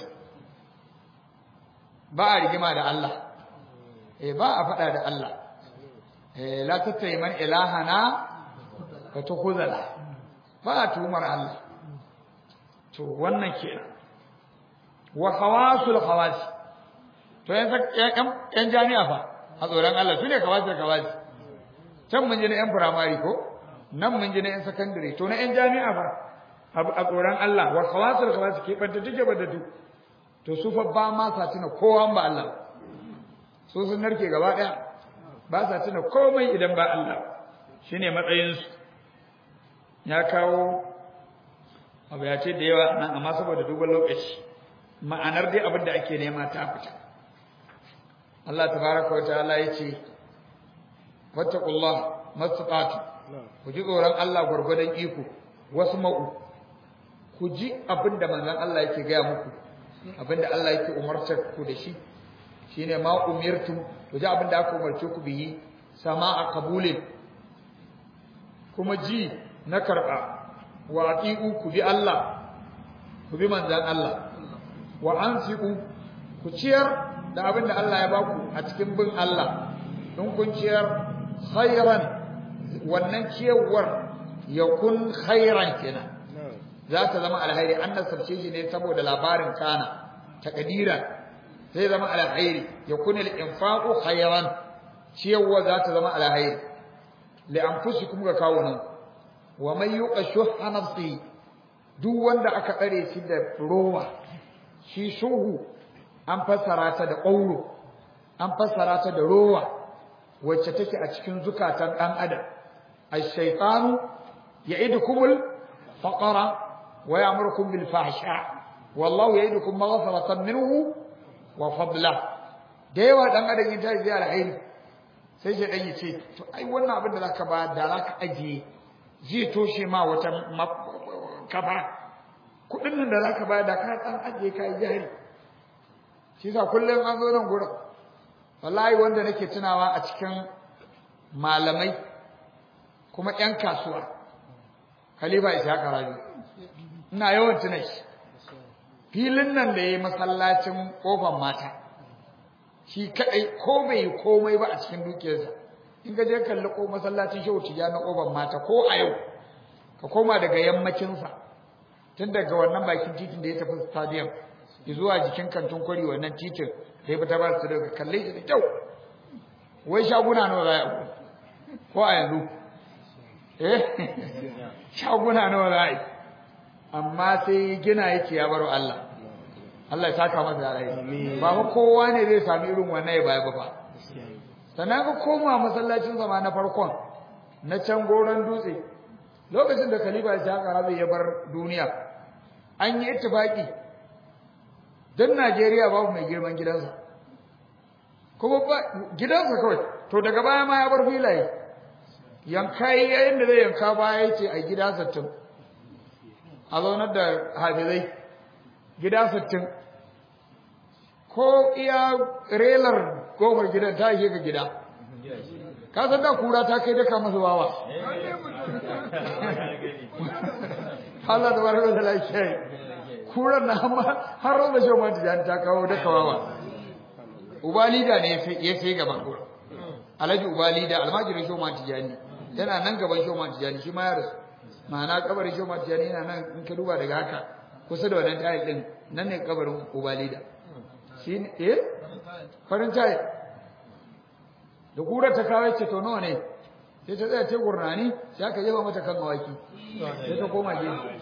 ba a rigima da Allah eh ba a faɗa da Allah eh la tattayi man ilahana ka tukhuzala ba a tumar Allah to wannan kenan wa hawasul hawas to yan jami'a fa a tsoron Allah su ne kawasu kawasu can mun ji na yan firamare ko nan mun ji na yan sakandare to na yan jami'a fa a tsoron Allah wa hawasul hawas ke banta take bada duk to su fa ba ma sa tuna kowa ba Allah su sun narke gaba daya ba sa tuna komai idan ba Allah shine matsayin su ya kawo abu ya ce da yawa nan amma saboda duban lokaci ma'anar dai abin da ake nema ta fita Allah tabaraka wa ta'ala yace wattaqullah mastata'tu ku ji tsoron Allah gurgurdan iko wasu ma'u ku ji abin da manzon Allah yake gaya muku abin da Allah yake umartar ku da shi shine ma umirtum ku ji abin da aka umarce ku biyi sama'a qabulin kuma ji na karba wa atiu ku bi Allah ku bi manzon Allah wa anfiqu ku ciyar da abin da Allah ya baku a cikin bin Allah in kun ciyar khairan wannan ciyarwar ya kun khairan kenan za ta zama alhairi an nasarce shi ne saboda labarin kana takdira zai zama alhairi yakun al-infaqu khayran ciyarwa za ta zama alhairi li anfusikum ga kawunan wa man yuqa shuhha nafsi duk wanda aka tsare shi da rowa shi shuhu an fassara ta da ƙauro an fassara ta da rowa wacce take a cikin zukatan ɗan adam ash-shaytanu ya'idukumul faqra wa ya'murukum bil fahsha wallahu ya'idukum maghfiratan minhu wa fadla da yawa dan adam yin tayi zai alheri sai shi dan yace to ai wannan abin da zaka ba da zaka ajiye zai toshe ma wata kafa kudin nan da zaka ba da ka dan ajiye kai jari shi sa kullum an zo nan gurin wallahi wanda nake tunawa a cikin malamai kuma ƴan kasuwa khalifa ishaq rabi ina yawan tuna shi filin nan da yayi masallacin kofar mata shi kadai ko bai komai ba a cikin dukiyarsa in ka je kalli ko masallacin shehu tiya na kofar mata ko a yau ka koma daga yammacin sa tun daga wannan bakin titin da ya tafi stadium zuwa jikin kantin kwari wannan titin da ya fita ba su daga kalle shi da kyau wai shaguna nawa za a ko a yanzu eh shaguna nawa za a yi amma sai gina yake ya baro Allah Allah ya saka masa da rai ba fa kowa ne zai sami irin wannan ya baya ba fa sannan ka koma masallacin zama na farkon na can goron dutse lokacin da khalifa ya shaka ya bar duniya an yi ittifaki dan Najeriya babu mai girman gidansa kuma ba gidansa kawai to daga baya ma ya bar filaye yanka yayin da zai yanka baya yace a gida 60 a zaunar da hafizai gida 60 ko iya relar kofar gidan ta yi ga gida ka san da kura ta kai daka masa wawa Allah da barka da lafiya kuran na har roba shi ma tijani ta kawo daka wawa ubalida ne ya sai gaban kura alhaji ubalida almajirin shi ma tijani yana nan gaban shi ma tijani shi ma ya rasu ma'ana kabarin shi ma tijani yana nan in ka duba daga haka kusa da wannan tayi din nan ne kabarin ubalida shi ne eh farin tayi da kura ta kawo ce to nawa ne sai ta tsaya ce gurnani sai aka jefa mata kan awaki sai ta koma gefe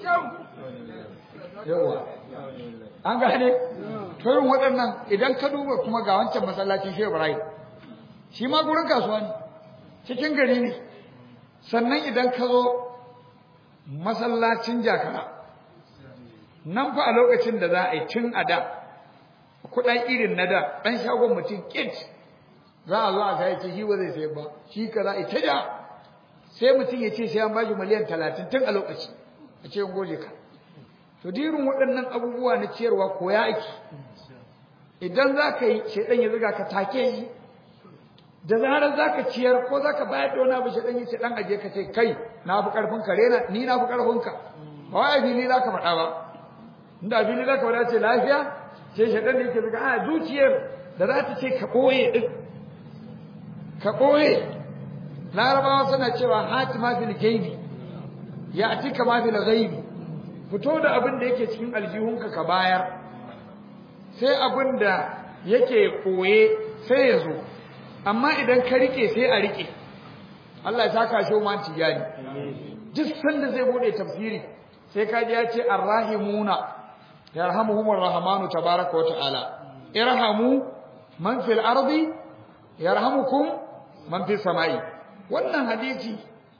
yawa an gane to irin waɗannan idan ka duba kuma ga wancan masallacin Shehu Ibrahim shi ma gurin kasuwa ne cikin gari ne sannan idan ka zo masallacin Jakara nan fa a lokacin da za a yi tun a da kuɗan irin na da ɗan shagon mutum kit za a zo a ga ce shi ba zai sayar ba shi ka za a ita da sai mutum ya ce sai an bashi miliyan talatin tun a lokaci a ce goje ka to dirin waɗannan abubuwa na ciyarwa koya ake idan za ka yi shaidan ya zuga ka take yi da zarar za ka ciyar ko za ka bayar da wani abu shaidan ya ce ɗan aje ka ce kai na fi ƙarfin ka rena ni na fi ƙarfin ka ba wai fili za ka faɗa ba inda fili za ka faɗa ce lafiya sai shaidan da yake zuga a zuciyar da za ta ce ka ɓoye ɗin ka ɓoye larabawa suna cewa hati ma fil gaibi ya atika ma fil ghaibi fito da abin da yake cikin aljihunka ka bayar sai abin da yake koye sai ya zo amma idan ka rike sai a rike Allah ya saka shi ma tijani duk sanda zai bude tafsiri sai ka ji ya ce arrahimuna yarhamuhumur rahmanu tabaraka wa ta'ala irhamu man fil ardi yarhamukum man fis samai wannan hadisi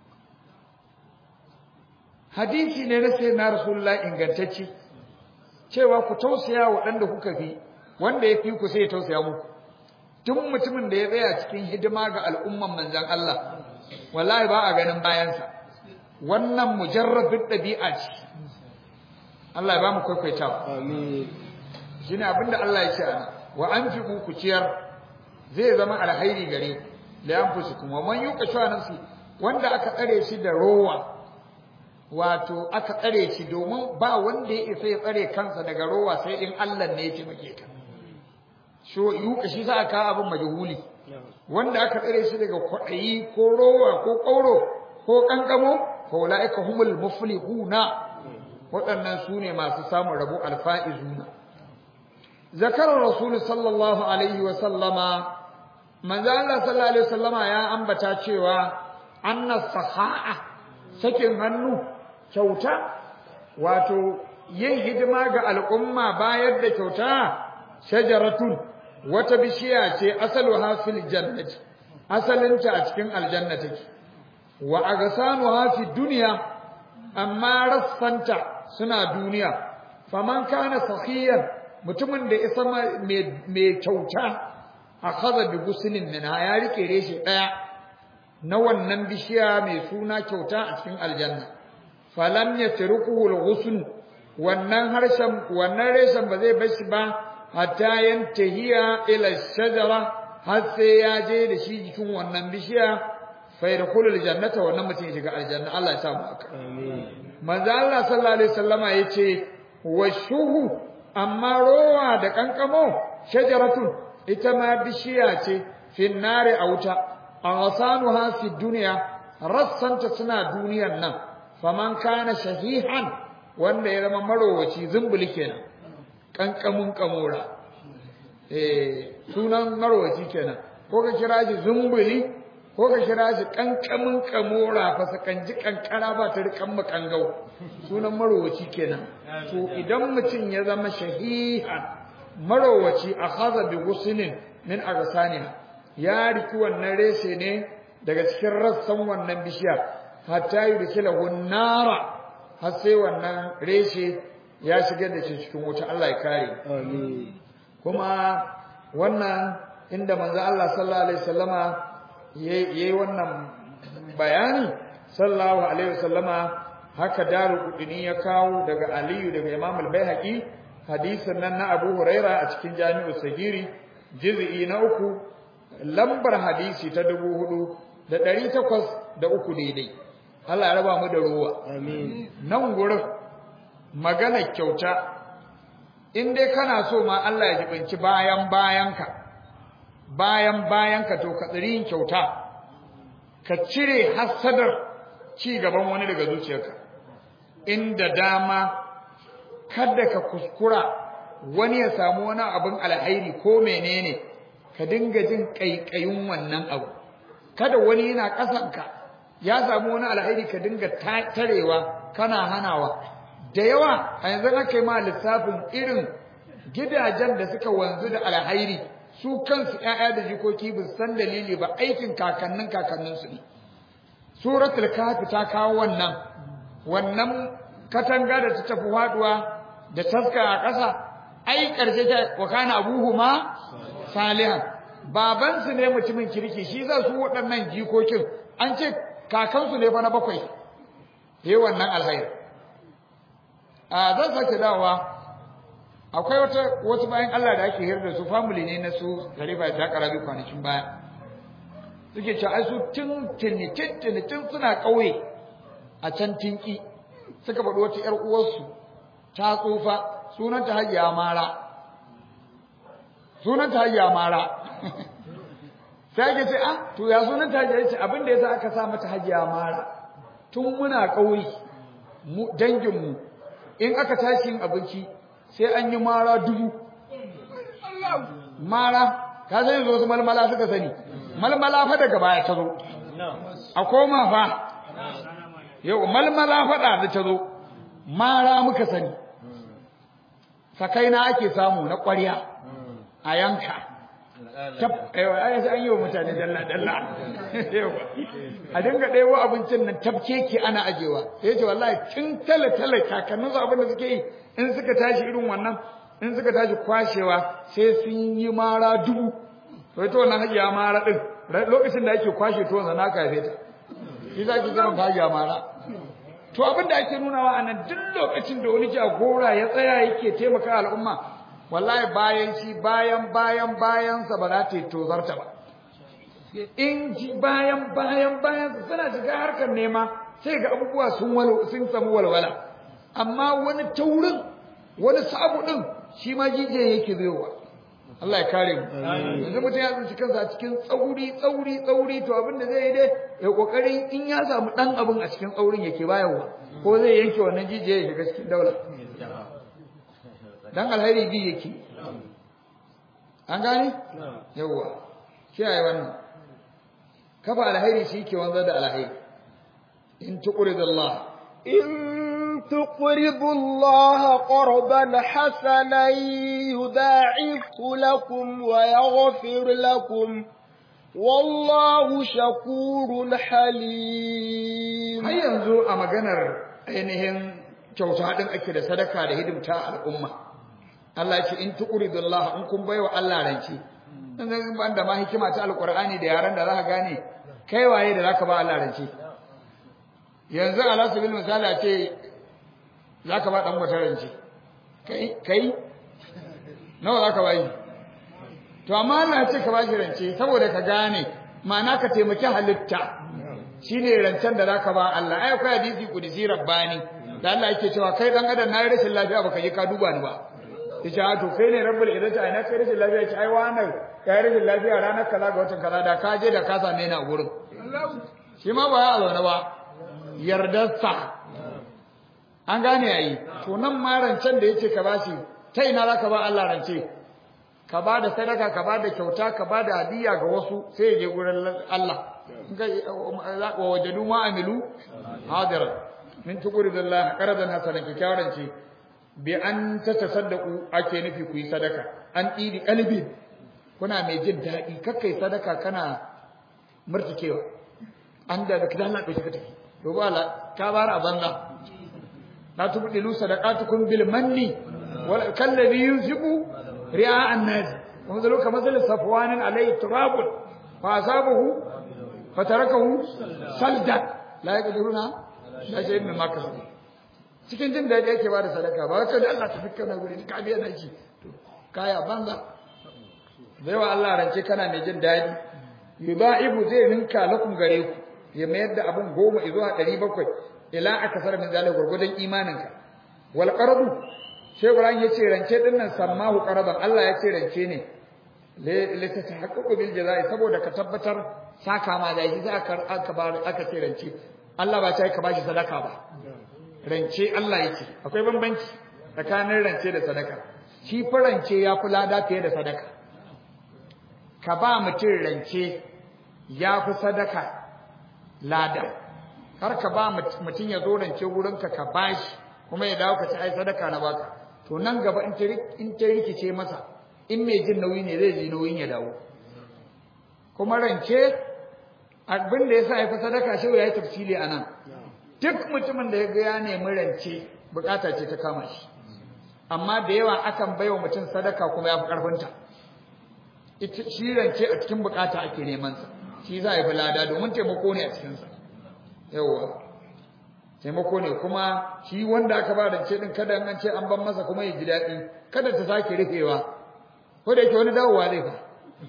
hadisi ne na sai na rasulullah ingantacce cewa ku tausaya waɗanda kuka fi wanda ya fi ku sai ya tausaya muku duk mutumin da ya tsaya cikin hidima ga al'umman manzan Allah wallahi ba a ganin bayansa wannan mujarrabin ɗabi'a ce Allah ya ba mu kwaikwaitawa amin shine abinda Allah ya ce ana wa anfiqu ku ciyar zai zama alhairi gare ku la yanfusukum wa man yuqa shuha nafsi wanda aka tsare shi da rowa wato aka tsare shi domin ba wanda ya isa ya tsare kansa daga rowa sai in Allah ne ya taimake ka sho yuka shi sa aka abin majhuli wanda aka tsare shi daga kwaɗayi ko rowa ko ƙauro ko ƙanƙamo fa ulaika humul muflihuna waɗannan su ne masu samun rabo alfa'izuna zakarar rasul sallallahu alaihi wa sallama manzo Allah sallallahu alaihi wa sallama ya ambata cewa anna saha'a sakin hannu kyauta wato yin hidima ga al'umma bayar da kyauta shajaratun wata bishiya ce asaluha fil jannati asalinta a cikin aljanna take wa agasanuha fi dunya amma rassanta suna duniya faman kana sakhiyan mutumin da isa mai kyauta akhadha bi guslin min ya rike reshe daya na wannan bishiya mai suna kyauta a cikin aljanna falam yatrukuhu al-ghusl wannan harshen wannan reshen ba zai bar shi ba hatta yantahiya ila shajara har sai ya je da shi jikin wannan bishiya fa yadkhulu aljannata wannan mutum ya shiga aljanna Allah ya sa mu haka amin manzo Allah sallallahu alaihi wasallama yace washuhu amma rowa da kankamo shajaratun ita ma bishiya ce fi nari a wuta aghasanuha fi dunya rassanta suna duniyan nan faman kana shahihan wanda ya zama marowaci zumbuli kenan kankamun kamora eh sunan marowaci kenan ko ka kira shi zumbuli ko ka kira shi kankamin kamora fa sakanji kankara ba ta rikan makangau sunan marowaci kenan to idan mutum ya zama shahihan marowaci akhadha bi guslin min aghsaniha ya riki wannan reshe ne daga cikin rassan wannan bishiya hatta yudkhilahu nara har sai wannan reshe ya shigar da shi cikin wuta Allah ya kare amin kuma wannan inda manzo Allah sallallahu alaihi wasallama yayi wannan bayani sallallahu alaihi wasallama haka daru kudini ya kawo daga Aliyu daga Imam al-Baihaqi hadisin nan na Abu Huraira a cikin Jami'u Sagiri juz'i na uku lambar hadisi ta dubu hudu da ɗari takwas da uku daidai Allah ya raba mu da ruwa amin nan gurin magana kyauta in dai kana so ma Allah ya jibinci bayan bayanka bayan bayanka to ka tsiri yin kyauta ka cire hasadar ci gaban wani daga zuciyarka inda dama kada ka kuskura wani ya samu wani abin alhairi ko menene ka dinga jin kaikayin wannan abu kada wani yana kasanka ya samu wani alhairi ka dinga tarewa kana hanawa da yawa a yanzu aka yi ma lissafin irin gidajen da suka wanzu da alhairi su kansu ƴaƴa da jikoki ba san dalili ba aikin kakannin kakanninsu ne suratul kafi ta kawo wannan wannan katanga da ta tafi faduwa da taska a ƙasa ai ƙarshe ta wa kana abuhuma salihan babansu ne mutumin kirki shi za su waɗannan jikokin an ce kakansu ne fa na bakwai yayi wannan alhairi a zan sake dawowa akwai wata wasu bayan Allah da ake hirda da su family ne na su Khalifa da Karabi kwanakin baya suke cewa ai su tun tuni tuni tun suna kauye a can tinki suka faɗi wata ƴar uwarsu ta tsufa sunanta Hajiya Mara sunanta Hajiya Mara sai ake ce ah to ya sunanta Hajiya ce abin da yasa aka sa mata Hajiya Mara tun muna kauye mu dangin mu in aka tashi yin abinci sai an yi mara dubu mara ka sani zo su malmala suka sani malmala fa daga baya ta zo a koma fa yau malmala faɗa da ta zo mara muka sani sakaina ake samu na ƙwarya a yanka ai sai an yi wa mutane dalla dalla a dinga ɗebo abincin nan tafke ke ana ajewa sai ce wallahi tun tale tale kakannin su abin da suke yi in suka tashi irin wannan in suka tashi kwashewa sai sun yi mara dubu to ita wannan hajiya mara din lokacin da ake kwashe to na kafe ta shi za ki gama hajiya mara to abin da ake nunawa a nan duk lokacin da wani jagora ya tsaya yake taimaka al'umma wallahi bayan shi bayan bayan bayansa ba za ta yi tozarta ba in ji bayan bayan bayan suna shiga harkar nema sai ga abubuwa sun sun samu walwala amma wani taurin wani sabu din shi ma jijiya yake zowa Allah ya kare mu yanzu mutum ya tsinci kansa a cikin tsauri tsauri tsauri to abin da zai yi dai ya kokari in ya samu dan abin a cikin tsaurin yake bayarwa ko zai yanke wannan jijiya ya shiga cikin daula dan alheri bi yake an gane yawwa kiyaye wannan kafa alheri shi ke wanzar da alheri in tuqridullah إن تقرضوا الله قرضا حسنا يضاعفه لكم ويغفر لكم والله شكور حليم har yanzu a maganar ainihin kyauta din ake da sadaka da hidimta al'umma Allah ya ce in tuqridullah in kun baiwa Allah rance dan ban da ma hikima ta alqur'ani da yaran da zaka gane kai waye da zaka ba Allah rance yanzu ala sabil misali a ce zaka ba dan wata rance kai kai nawa zaka bayi to amma Allah ya ce ka bashi rance saboda ka gane ma'ana ka taimaki halitta shine rancen da zaka ba Allah ai akwai hadisi kudisi rabbani da Allah yake cewa kai dan adam na yi rashin lafiya baka je ka duba ni ba yace a to kai ne rabbul izzati ai na kai rashin lafiya yace ai wannan kai rashin lafiya ranar kaza ga watan kaza da ka je da ka same ni a gurin shi ma ba ya zaune ba yardarsa an gane yayi to nan ma rancen da yace ka bashi ta ina zaka ba Allah rance ka ba da sadaka ka ba da kyauta ka ba da hadiya ga wasu sai ya je gurin Allah wa wajadu ma amilu hadira min tuqridillah qaradan hasanan kikyaran ce bi an tatasaddaqu ake nufi ku yi sadaka an ɗibi qalbi kuna mai jin daɗi kakkai sadaka kana murtikewa an da da kidan Allah ɗauki ka tafi to ba la ka bar a banza la tubdilu sadaqatukum bil manni wal kalladhi yunfiqu ri'a an-nas wa mazalu ka mazal safwanin alayhi turabun fa asabahu fatarakahu saldan la yaqdiruna la shay'in mimma kasabu cikin jin daɗi yake ba da sadaka ba wai da Allah ta fikka na guri ka biya naki to kaya banza bai wa Allah rance kana mai jin daɗi yudaibu zai ninka lakum gare ku ya mayar da abun goma zuwa ɗari bakwai ila akasar min zalika gurgudan imaninka wal qaradu shehu ran yace rance din nan sammahu qaradan Allah yace rance ne le ta tahaqququ bil jazaa'i saboda ka tabbatar saka ma da shi sai aka aka aka ce rance Allah ba ta ka bashi sadaka ba rance Allah yake akwai bambanci tsakanin rance da sadaka shi fa rance ya fi lada fiye da sadaka ka ba mutum rance ya fi sadaka lada har ka ba mutum ya zo rance wurinka ka bashi kuma ya dawo ka ci ai sadaka na baka to nan gaba in ta rikice masa in mai jin nauyi ne zai ji nauyin ya dawo kuma rance abin da ya sa ya fi sadaka shi ya yi tafsili a nan duk mutumin da ya ga ya nemi rance bukata ce ta kama shi amma da yawa akan baiwa mutum sadaka kuma ya fi karfinta shi rance a cikin bukata ake neman sa shi za a yi lada domin taimako ne a cikin sa yawa taimako ne kuma shi wanda aka ba rance din kada an ce an ban masa kuma ya ji daɗi kada ta sake rufewa ko da yake wani dawowa zai fa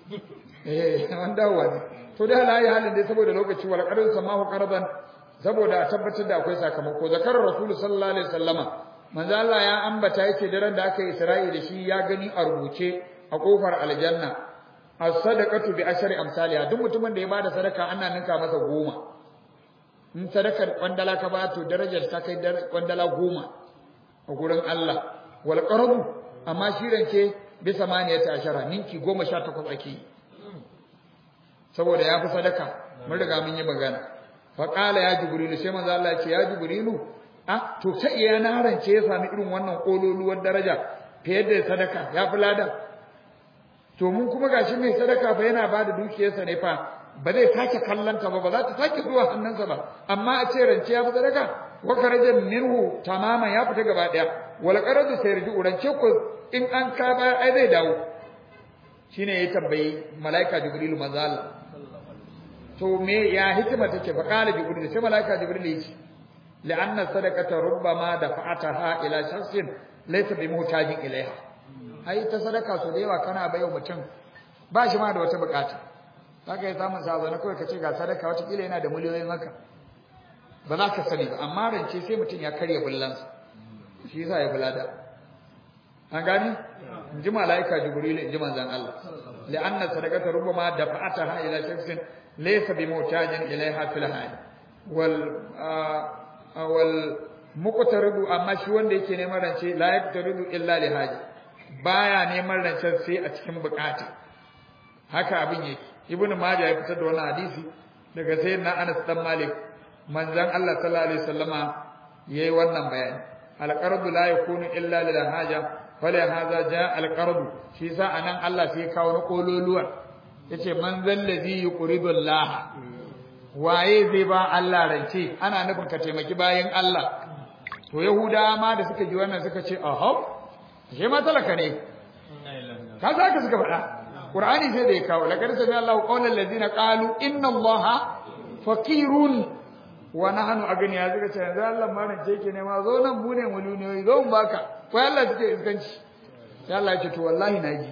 eh wani dawowa ne to da halaye halin dai saboda lokaci wal qarin samahu qarban saboda a tabbatar da akwai sakamako zakar rasul sallallahu alaihi wasallama manzo Allah ya ambata yake daren da aka yi Isra'i da shi ya gani a rubuce a kofar aljanna as-sadaqatu bi ashri amsalha duk mutumin da ya bada sadaka ana ninka masa goma in sadakar kwandala ka ba to darajar ta kai kwandala goma a gurin Allah wal qarbu amma shi rance bi samaniyata ashara ninki goma sha takwas ake yi saboda ya fi sadaka mun riga mun yi magana faƙala ya jibrilu sai manzo Allah ya ce ya jibrilu ah to ta iya na rance ya sami irin wannan kololuwar daraja fiye da sadaka ya fi lada to mun kuma gashi mai sadaka fa yana bada dukiyarsa ne fa ba zai sake kallanta ba ba za ta sake zuwa hannunsa ba amma a ce rance ya fi sadaka wa karaja minhu tamaman ya fita gaba daya wal qaradu sayarji rance ko in an ka ba ai zai dawo shine ya tambayi malaika jibrilu manzo Allah to me ya hikima take fa qala jibril sai malaika jibril yace la'anna sadaqata rubbama dafa'ataha ila shakhsin laysa bi muhtajin ilaiha ai ta sadaka so da yawa kana bayo mutum ba shi ma da wata bukata zaka yi samun sabo na kawai kace ga sadaka wata kila yana da miliyoyin haka ba za ka sani ba amma rance sai mutum ya karya bullansa shi yasa ya bulada an gani in ji malaika jibril in ji manzon Allah li'anna sadaqata rubbama dafa'ataha ila shakhsin laysa bi mutajin ilaiha fil hayy wal wal muqtaridu amma shi wanda yake neman rance la yaqtaridu illa li haja baya neman rancen sai a cikin bukata haka abin yake ibnu majah ya fitar da wannan hadisi daga sayyidina Anas dan Malik manzon Allah sallallahu alaihi wasallama yayi wannan bayani alqardu la yakunu illa lil haja fala hadha jaa alqardu shi sa anan Allah sai kawo na kololuwa yace man zallazi yuqridu Allah waye zai ba Allah rance ana nufin ka taimaki bayan Allah to yahudawa ma da suka ji wannan suka ce ahab shi ma talaka ne ka za ka suka faɗa qur'ani sai da ya kawo laqad sami Allahu qawlan allazina qalu inna Allaha faqirun wa nahnu agniya suka ce yanzu Allah ma nan ce ke ne ma zo nan mu ne muluniyoyi zo mu baka ko Allah suke iskanci sai Allah ya ce to wallahi naji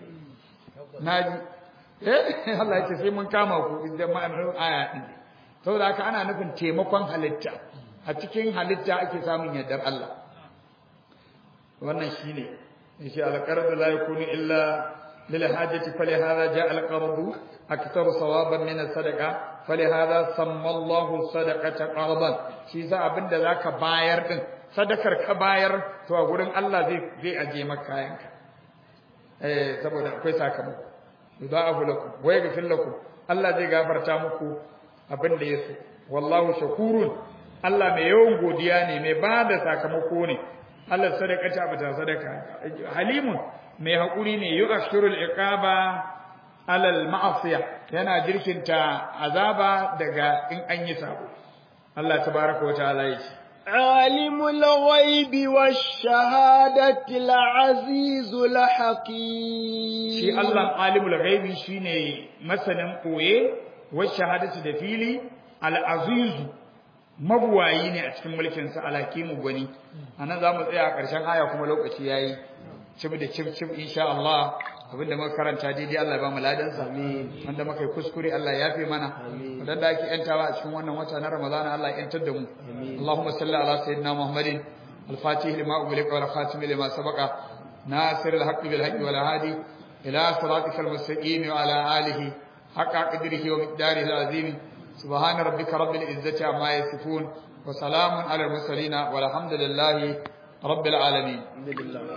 naji eh Allah ya ce sai mun kama ku idan ma'anar aya din saboda haka ana nufin taimakon halitta a cikin halitta ake samun yardar Allah wannan shine yace al-qardu la yakunu illa lil hajati fali hadha jaa al-qardu aktharu sawaban min as-sadaqa fali hadha samma Allahu sadaqata qardan shi za abinda zaka bayar din sadakar ka bayar to a gurin Allah zai zai aje maka kayanka eh saboda akwai sakamako yudha'afu lakum wa yaghfir lakum Allah zai gafarta muku abinda yaso wallahu shakurun Allah mai yawan godiya ne mai ba da sakamako ne Allah sadaqata bata sadaka halimun mai hakuri ne yu'ashirul iqaba alal ma'asiya yana jirkinta azaba daga in an yi sabo Allah tabaaraka wa ta'ala yace عالم الغيب والشهادة العزيز الحكيم shi Allah alimul ghaibi shine masanin koye wa shahadatu da fili al-azizu mabuwayi ne a cikin mulkin sa alhakimu gwani anan zamu tsaya a ƙarshen aya kuma lokaci yayi cib da cib cib insha Allah abinda muka karanta daidai Allah ya ba mu ladan sa wanda muka yi kuskure Allah ya yafe mana wadanda ake yantawa a cikin wannan wata na Ramadan Allah ya yantar da mu Allahumma salli ala sayyidina Muhammadin al-fatih lima ughliqa wal khatim lima sabaqa nasir al-haqq bil haqq wal hadi ila siratikal mustaqim wa ala alihi haqqa qadrihi wa miqdarihi al-azim سبحان ربك رب العزة عما يصفون وسلام على المرسلين والحمد لله رب العالمين